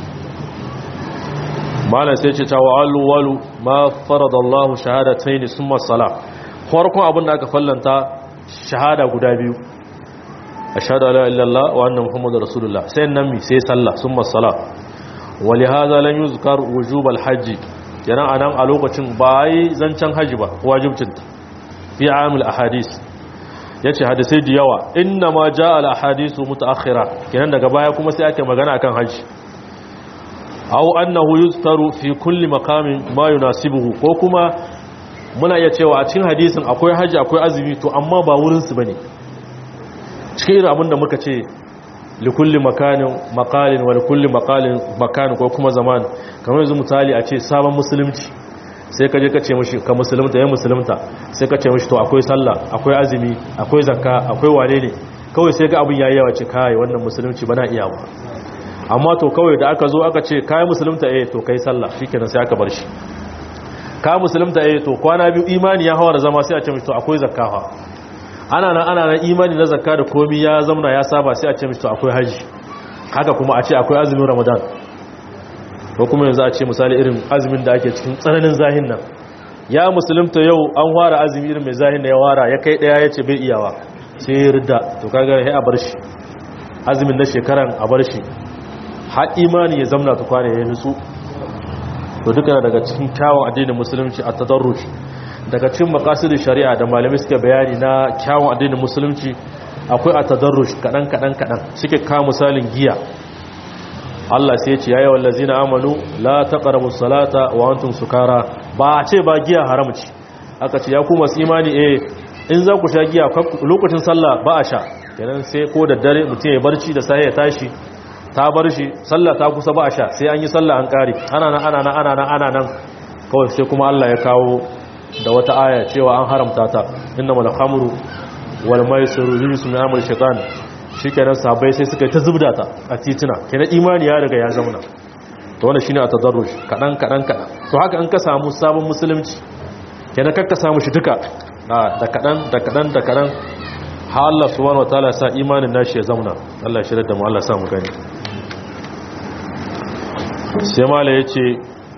malam sai ce ta wa'alu walu ma faradallahu shahadatayn summa salah farkon abin da aka fallanta shahada guda biyu ashhadu la illallah wa anna muhammadar rasulullah sai nan mi sai sallah summa salah walihaza lan yuzkar wujub alhajj yana anan a lokacin ba yi zancen haji ba wajibcin fi amil ahadis yace hadisai da yawa inna ma jaa al ahadisu mutaakhira kenan daga baya kuma sai ake magana akan haji aw annahu yuzkaru fi kulli maqamin ma yunasibuhu ko kuma muna iya cewa a cikin hadisin akwai haji akwai azumi to amma ba wurinsu ba ne cikin irin abin da muka ce likulli makanin makalin wa likulli makalin makanin ko kuma zaman kamar yanzu misali a ce sabon musulunci sai ka je ka ce mashi ka musulunta ya musulunta sai ka ce mashi to akwai sallah akwai azumi akwai zakka akwai wane ne kawai sai ga abin yayi yawa ce kai wannan musulunci bana iya ba amma to kawai da aka zo aka ce kai musulunta eh to kai sallah shikenan sai aka bar shi ka musulunta eh to kwana biyu imani ya hawa da zama sai a ce mishi to akwai zakka fa ana nan ana nan imani na zakka da komi ya zamana ya saba sai a ce mishi to akwai haji haka kuma a ce akwai azumin ramadan ko kuma yanzu a ce misali irin azumin da ake cikin tsananin zahin nan ya musulunta yau an ware azumi irin mai zahin da ya wara ya kai daya ya ce bai iyawa sai ya rida to kaga sai a bar shi azumin na shekaran a bar shi har imani ya zamna ta kwana ya nutsu to duka daga cikin kyawun addinin musulunci a tadarruj daga cikin maqasidin shari'a da malamai suke bayani na kyawun addinin musulunci akwai a tadarruj kadan kadan kadan suke kawo misalin giya Allah sai ya ce ya wallazina amanu la taqrabus salata wa antum sukara ba a ce ba giya haram ce aka ce ya ku masu imani eh in za ku sha giya lokacin sallah ba a sha kenan sai ko da dare mutum ya barci da sai ya tashi ta bar shi sallah ta kusa ba a sha sai an yi sallah an kare ana nan ana nan ana nan ana nan kawai sai kuma Allah ya kawo da wata aya cewa an haramta ta innamal khamru wal maisiru rijsun min amali shaytan shikenan sahabbai sai suka yi ta zubda ta a titina kenan imani ya riga ya zauna to wannan shine a tadarruj kadan kadan kadan to haka an ka samu sabon musulunci kenan kakka samu shi duka da kadan da kadan da kadan ha Allah subhanahu wataala sa imanin nashi ya zauna Allah ya shirar da mu Allah ya sa mu gani sai mala ya ce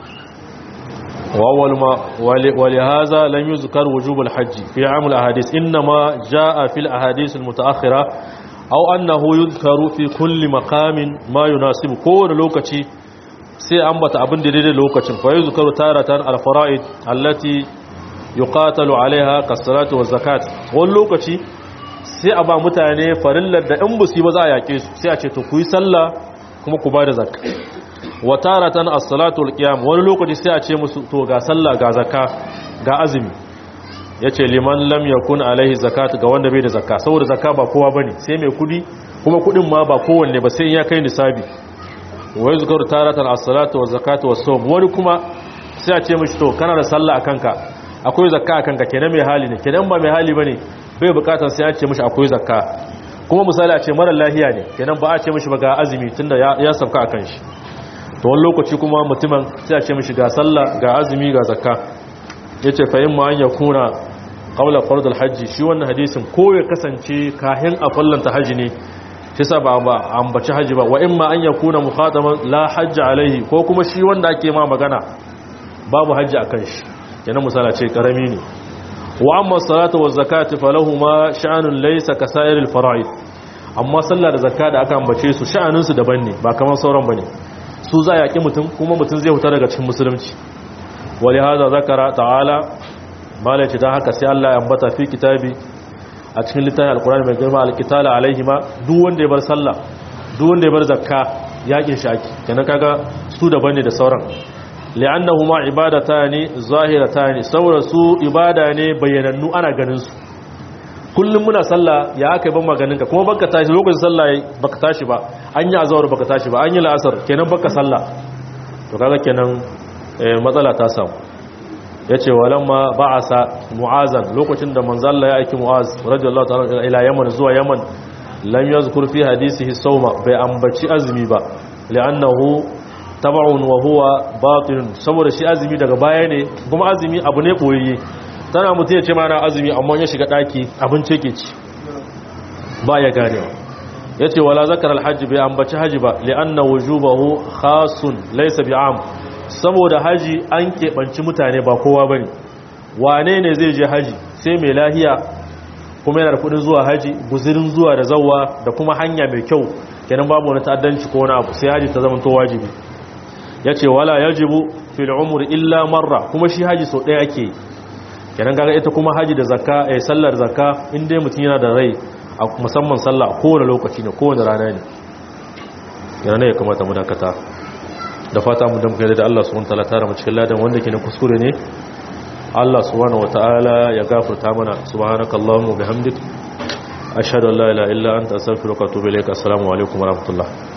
ولهذا لم يذكر وجوب الحج في عام الأحاديث إنما جاء في الأحاديث المتأخرة أو أنه يذكر في كل مقام ما يناسب كون لوكتي sai ambata abin da daidai lokacin fa yi zukaru taratan alfara'id allati yuqatalu alaiha kasalatu wa zakat wani lokaci sai a ba mutane farillar da in busi ba za a yake su sai a ce to ku yi sallah kuma ku ba da zakka wa taratan as-salatu al-qiyam wani lokaci sai a ce musu to ga sallah ga zakka ga azumi yace liman lam yakun alaihi zakat ga wanda bai da zakka saboda zakka ba kowa bane sai mai kudi kuma kudin ma ba kowanne ba sai in ya kai nisabi wa yuzkaru taratan as-salatu wa zakatu was-sawm wani kuma sai a ce mishi to kana da sallah akan ka akwai zakka akan ka kenan mai hali ne kenan ba mai hali bane bai bukatar sai a ce mishi akwai zakka kuma misali a ce mara lahiya ne kenan ba a ce mishi ba ga azumi tunda ya sauka akan shi to wani lokaci kuma mutumin sai a ce mishi ga sallah ga azumi ga zakka yace fa in ma an yakuna qawla fardul hajji shi wannan hadisin ko ya kasance kahin a fallanta haji ne shi sa ba ba ambaci haji ba wa in ma an yakuna mukhataman la hajji alaihi ko kuma shi wanda ake ma magana babu haji akan shi kenan misala ce karami ne wa amma salatu wa zakatu falahuma sha'anun laysa kasairil fara'id amma sallah da zakka da aka ambace su sha'anin su daban ne ba kamar sauran bane su za a yaƙi mutum kuma mutum zai huta daga cikin musulunci wali haza zakara ta'ala malaci don haka sai Allah ya ambata fi kitabi a cikin littafin alkurani mai girma alkitala alaihi ma duk wanda ya bar sallah duk wanda ya bar zakka yaƙin shaki kenan kaga su daban ne da sauran li'annahuma ibadatani zahiratani saboda su ibada ne bayyanannu ana ganin su kullum muna sallah ya aka yi ban maganinka kuma baka tashi lokacin sallah baka tashi ba an yi azawar baka tashi ba an yi la'asar kenan baka sallah to kaga kenan matsala ta samu yace walamma ba'asa mu'azan lokacin da manzalla ya aiki mu'az radiyallahu ta'ala ila yaman zuwa yaman lam yazkur fi hadisihi sawma bai ambaci azumi ba li'annahu tab'un wa huwa batin saboda shi azumi daga baya ne kuma azumi abu ne koyayye tana mutum ya ce mana azumi amma ya shiga daki abinci ke ci ba ya ganewa ya ce wala zakar alhaji bai ambaci haji ba li'anna wujubahu khasun laysa bi'am saboda haji an keɓanci mutane ba kowa bane wane ne zai je haji sai mai lahiya kuma yana da kudin zuwa haji guzirin zuwa da zawwa da kuma hanya mai kyau kenan babu wani ta'addanci ko wani abu sai haji ta zama to wajibi yace wala yajibu fil umri illa marra kuma shi haji sau ɗaya ake yi kenan kaga ita kuma haji da zakka eh sallar zakka in dai mutum yana da rai a musamman sallah kowane lokaci ne kowane rana ne yana ne ya kamata mu dakata da fata mu damka da Allah subhanahu wataala tara mu cikin ladan wanda ke na kuskure ne Allah subhanahu wataala ya gafarta mana subhanakallahumma bihamdik ashhadu an la ilaha illa anta astaghfiruka wa atubu ilaik assalamu alaikum wa rahmatullah